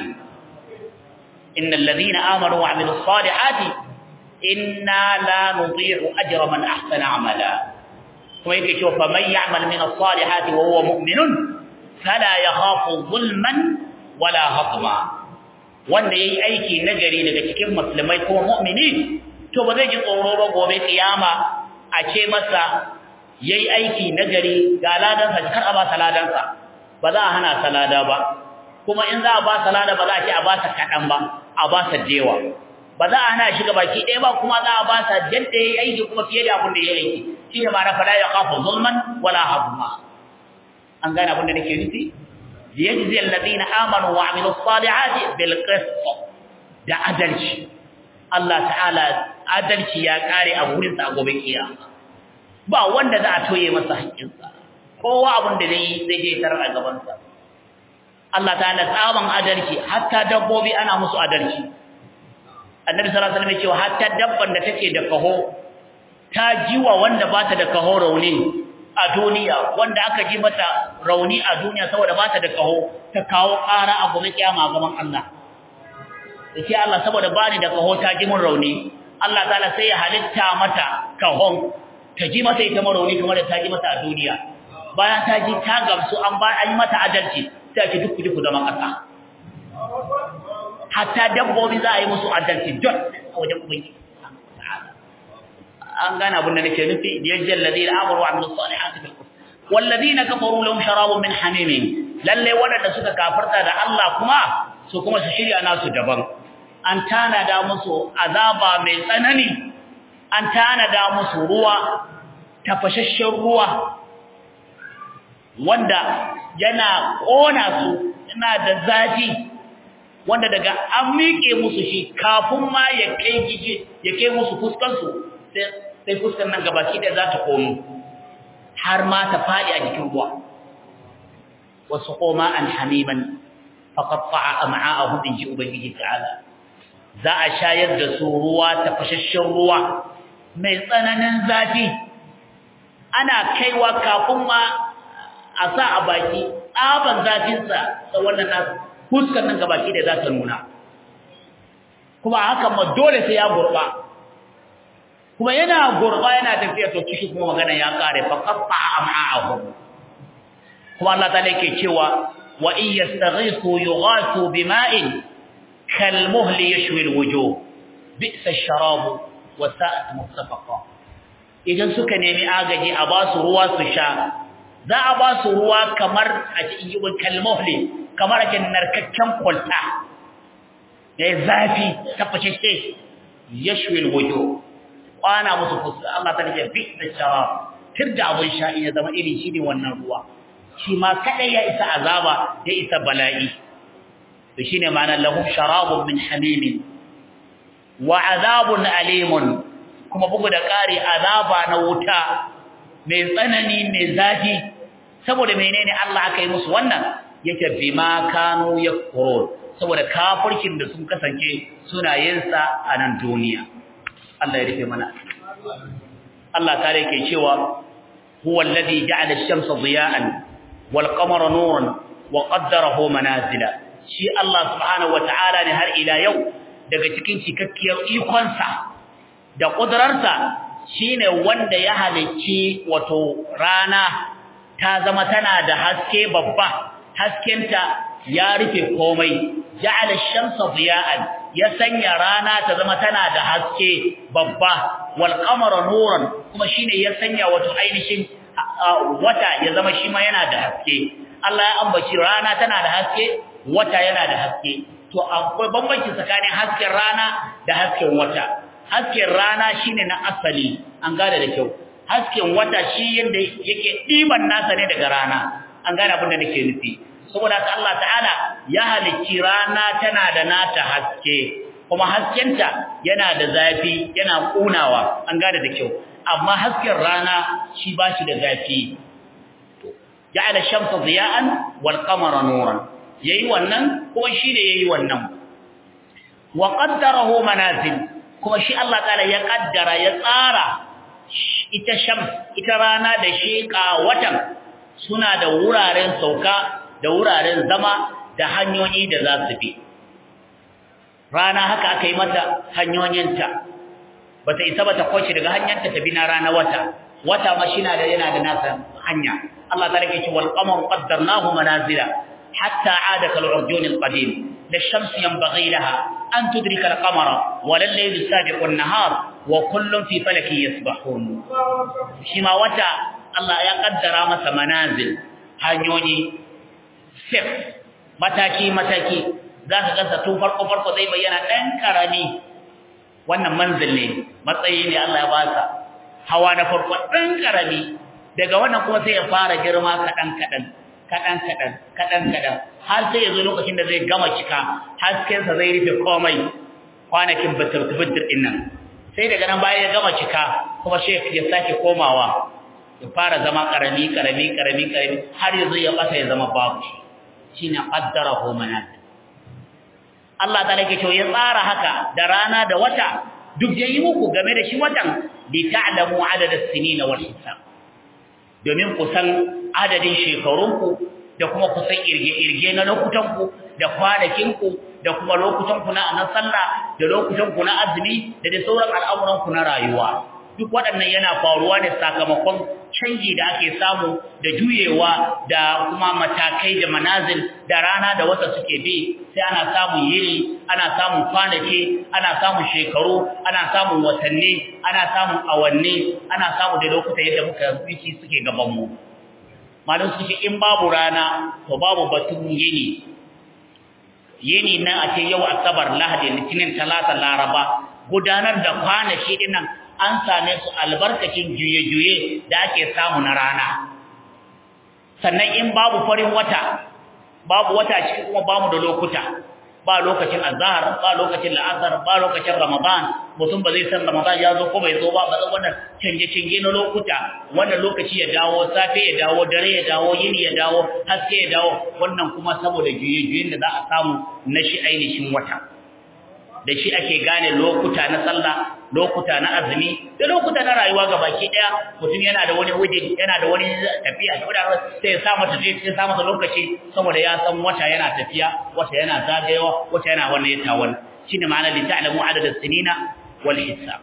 innal ladina amanu wa amilus salihati inna la nudhi'u ajra man ahsana amala kuma yake cewa fa man ya'mal min as-salihati wa huwa mu'minun fala yakhafu zulman wala hatma wanda yayi aiki nagari daga cikin musulmai ko mu'mini to ba zai ji tsoro ba gobe kiyama a ce masa yayi aiki nagari ga ladansa kar a ba sa ladansa ba za a hana salada ba kuma in za a ba salada ba za a ce a ba sa kadan ba a ba sa dewa ba za a hana shi ga baki ɗaya ba kuma za a ba sa jadda yayi aiki kuma fiye da abin da yayi aiki shine ma na fala ya khafu zulman wala hazma an gane abin da nake nufi liyajzi alladhina amanu wa amilus salihati bil qist da adalci Allah ta'ala adalci ya kare a wurin sa gobe kiyama ba wanda za a toye masa haƙƙinsa kowa abin da zai zai je tarar a gaban sa Allah ta'ala tsaban adalci hatta dabbobi ana musu adalci annabi sallallahu alaihi wasallam ya ce hatta dabban da take da kaho ta jiwa wanda bata da kaho rauni a duniya wanda aka ji mata rauni a duniya saboda bata da kaho ta kawo ƙara a gobe kiyama gaban Allah yace Allah saboda bani da kaho ta ji mun rauni Allah ta'ala sai ya halitta mata kahon ta ji mata ita rauni kamar da ta ji mata a duniya bayan ta ji ta gamsu an ba an yi mata adalci sai ki duk duk zama kasa hatta dabbobi za a yi musu adalci duk a wajen ubangiji an gane abin da nake nufi yajjal ladina amanu wa amilus salihati fil qur'an wal ladina kafaru lahum sharabun min hamim lalle wadanda suka kafirta da Allah kuma su kuma su shirya nasu daban an tanada musu azaba mai tsanani an tanada musu ruwa tafashashshen ruwa wanda yana kona su yana da zafi wanda daga an miƙe musu shi kafin ma ya kai gije ya kai musu fuskansu sai fuskan nan gabaki da za ta komo har ma ta faɗi a jikin ruwa wasu koma an hamiman faqatta'a am'a'ahum in ji ubangiji ta'ala za a shayar da su ruwa tafashashen ruwa mai tsananin zafi ana kaiwa kafin ma a sa a baki tsaban zafinsa da wannan nasu fuskar nan gabaki da za ta nuna kuma haka ma dole sai ya gurba kuma yana gurba yana tafiya to ciki kuma magana ya kare fa qatta am'a'ahum kuma Allah ta yake cewa wa in yastaghisu yughathu bima'in kalmuhl yashwi alwujuh bi'sa ash-sharab wa sa'at murtafaqa idan suka nemi agaji a ba su ruwa su sha za a ba su ruwa kamar a cikin yibin kalmuhli kamar ake narkakken kwalta da zafi tafashe yashwi alwujuh kwana musu fuska Allah ta ce bi da sharab tirda abun sha ya zama iri shi ne wannan ruwa shi ma kadai ya isa azaba ya isa bala'i to shine ma'anar lahum sharabun min hamim wa azabun alimun kuma bugu da kare azaba na wuta mai tsanani mai zafi saboda menene Allah aka yi musu wannan yake bima kanu yakfurun saboda kafirkin da sun kasance suna yin sa a nan duniya Allah ya rufe mana Allah ta yake cewa huwa alladhi ja'ala ash-shamsa diya'an wal qamara nuran wa qaddarahu manazila shi Allah subhanahu wata'ala ne har ila yau daga cikin cikakkiyar ikonsa da kudrarsa shine wanda ya halicci wato rana ta zama tana da haske babba haskenta ya rufe komai ja'ala ash-shamsa diya'an ya sanya rana ta zama tana da haske babba wal qamara nuran kuma shine ya sanya wato ainihin wata ya zama shi ma yana da haske Allah ya ambaci rana tana da haske wata yana da haske to akwai bambanci tsakanin hasken rana da hasken wata hasken rana shine na asali an gane da kyau hasken wata shi yanda yake diban nasa ne daga rana an gane abin da nake nufi saboda haka Allah ta'ala ya halicci rana tana da nata haske kuma haskenta yana da zafi yana kunawa an gane da kyau amma hasken rana shi bashi da zafi ja'ala shamsa diya'an wal qamara nuran yayi wannan kuma shi ne yayi wannan wa qaddarahu manazil kuma shi Allah ta'ala ya kaddara ya tsara ita shams ita rana da shi watan suna da wuraren sauka da wuraren zama da hanyoyi da za su bi rana haka aka yi mata hanyoyinta bata isa bata kwace daga hanyarta ta bi na rana wata wata ma shi da yana da nasa hanya Allah ta rike shi wal qamar qaddarnahu manazila hatta aada kal urjun al qadim la shams yanbaghi laha an tudrika al qamara wa lal layl sabiqu an nahar wa kullun fi falaki yasbahun shi ma wata Allah ya kaddara masa manazil hanyoyi step mataki-mataki za ka gasa tun farko-farko zai bayyana ɗan ƙarami wannan manzil ne matsayi ne Allah ya ba sa hawa na farko ɗan ƙarami daga wannan kuma sai ya fara girma kaɗan-kaɗan kaɗan-kaɗan kaɗan-kaɗan har sai ya zo lokacin da zai gama cika haskensa zai rufe komai kwanakin bitir-bitir ɗin nan sai daga nan bayan ya gama cika kuma shi ya sake komawa ya fara zama ƙarami ƙarami ƙarami ƙarami har ya zo ya ɓata ya zama babu shi shine qaddarahu manazil Allah ta yake cewa ya tsara haka da rana da wata duk yayi muku game da shi watan li ta'lamu adada as-sinina wal hisab domin ku san adadin shekarunku da kuma ku san irge-irge na lokutanku da kwanakinku da kuma lokutanku na na sallah da lokutanku na azumi da da sauran al'amuranku na rayuwa duk waɗannan yana faruwa ne sakamakon canji da ake samu da juyewa da kuma matakai da manazil da rana da wata suke bi sai ana samun yini ana samun kwanaki ana samun shekaru ana samun watanni ana samun awanni ana samu da lokuta yadda muka yi suke gabanmu malum suke in babu rana to babu batun yini yini nan a ce yau asabar lahadi litinin talata laraba gudanar da kwanaki dinnan an same su albarkacin juye-juye da ake samu na rana sannan in babu farin wata babu wata cikin kuma bamu da lokuta ba lokacin azhar ba lokacin la'asar ba lokacin ramadan mutum ba zai san ramadan ya zo ko bai zo ba ba zan wannan canje-canje na lokuta wannan lokaci ya dawo safe ya dawo dare ya dawo yini ya dawo haske ya dawo wannan kuma saboda juye-juyen da za a samu na shi ainihin wata da shi ake gane lokuta na sallah lokuta na azumi da lokuta na rayuwa gabaki daya mutum yana da wani wujin yana da wani tafiya da wani sai ya sa mata sai ya sa mata lokaci saboda ya san wata yana tafiya wata yana zagayewa wata yana wannan ya tawon shine ma'ana li ta'lamu adada sinina wal hisab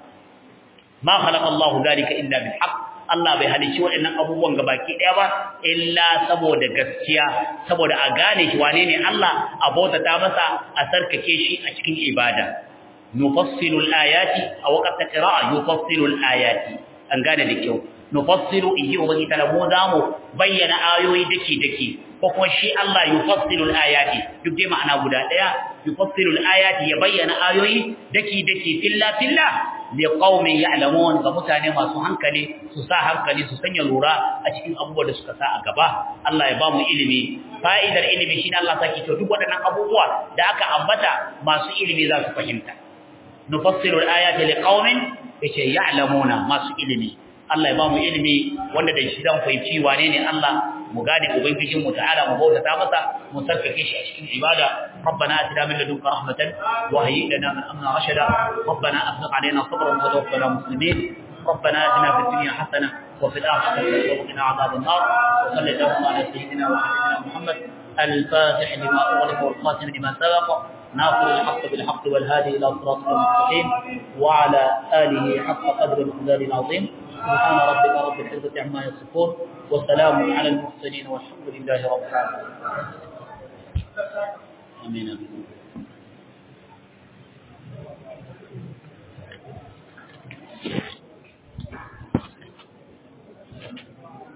ma khalaqa Allahu dhalika illa bil haqq Allah bai halici waɗannan abubuwan gabaki ɗaya ba illa saboda gaskiya saboda a gane shi wane ne Allah a bautata masa a sarkake shi a cikin ibada nufassilu al-ayati a waqta qira'a yufassilu al-ayati an gane da kyau nufassilu ihi ubangi talamu zamu bayyana ayoyi dake dake ko kuma shi Allah yufassilu al-ayati duk dai ma'ana guda ɗaya yufassilu al-ayati ya bayyana ayoyi dake dake filla filla liqaumin ya'lamun ga mutane masu hankali su sa hankali su sanya lura a cikin abubuwa da suka sa a gaba Allah ya ba mu ilimi fa'idar ilimi shine Allah saki to duk waɗannan abubuwa da aka ambata masu ilimi za su fahimta nufassilu al-ayati liqaumin yace ya'lamuna masu ilimi Allah ya ba mu ilimi wanda da shi zan fahimci wane ne Allah mu gane ubangijin mu ta'ala mu bautata masa mu sarkake shi a cikin ibada ربنا آتنا من لدنك رحمة وهيئ لنا من أمرنا رشدا ربنا أفرغ علينا صبرا وتوفنا مسلمين ربنا آتنا في الدنيا حسنة وفي الآخرة حسنة وقنا عذاب النار وصل اللهم على سيدنا وحبيبنا محمد الفاتح لما أغلق والخاتم لما سبق ناصر الحق بالحق والهادي إلى صراط المستقيم وعلى آله حق قدر المقدار العظيم سبحان ربك رب العزة عما يصفون وسلام على المرسلين والحمد لله رب العالمين آمين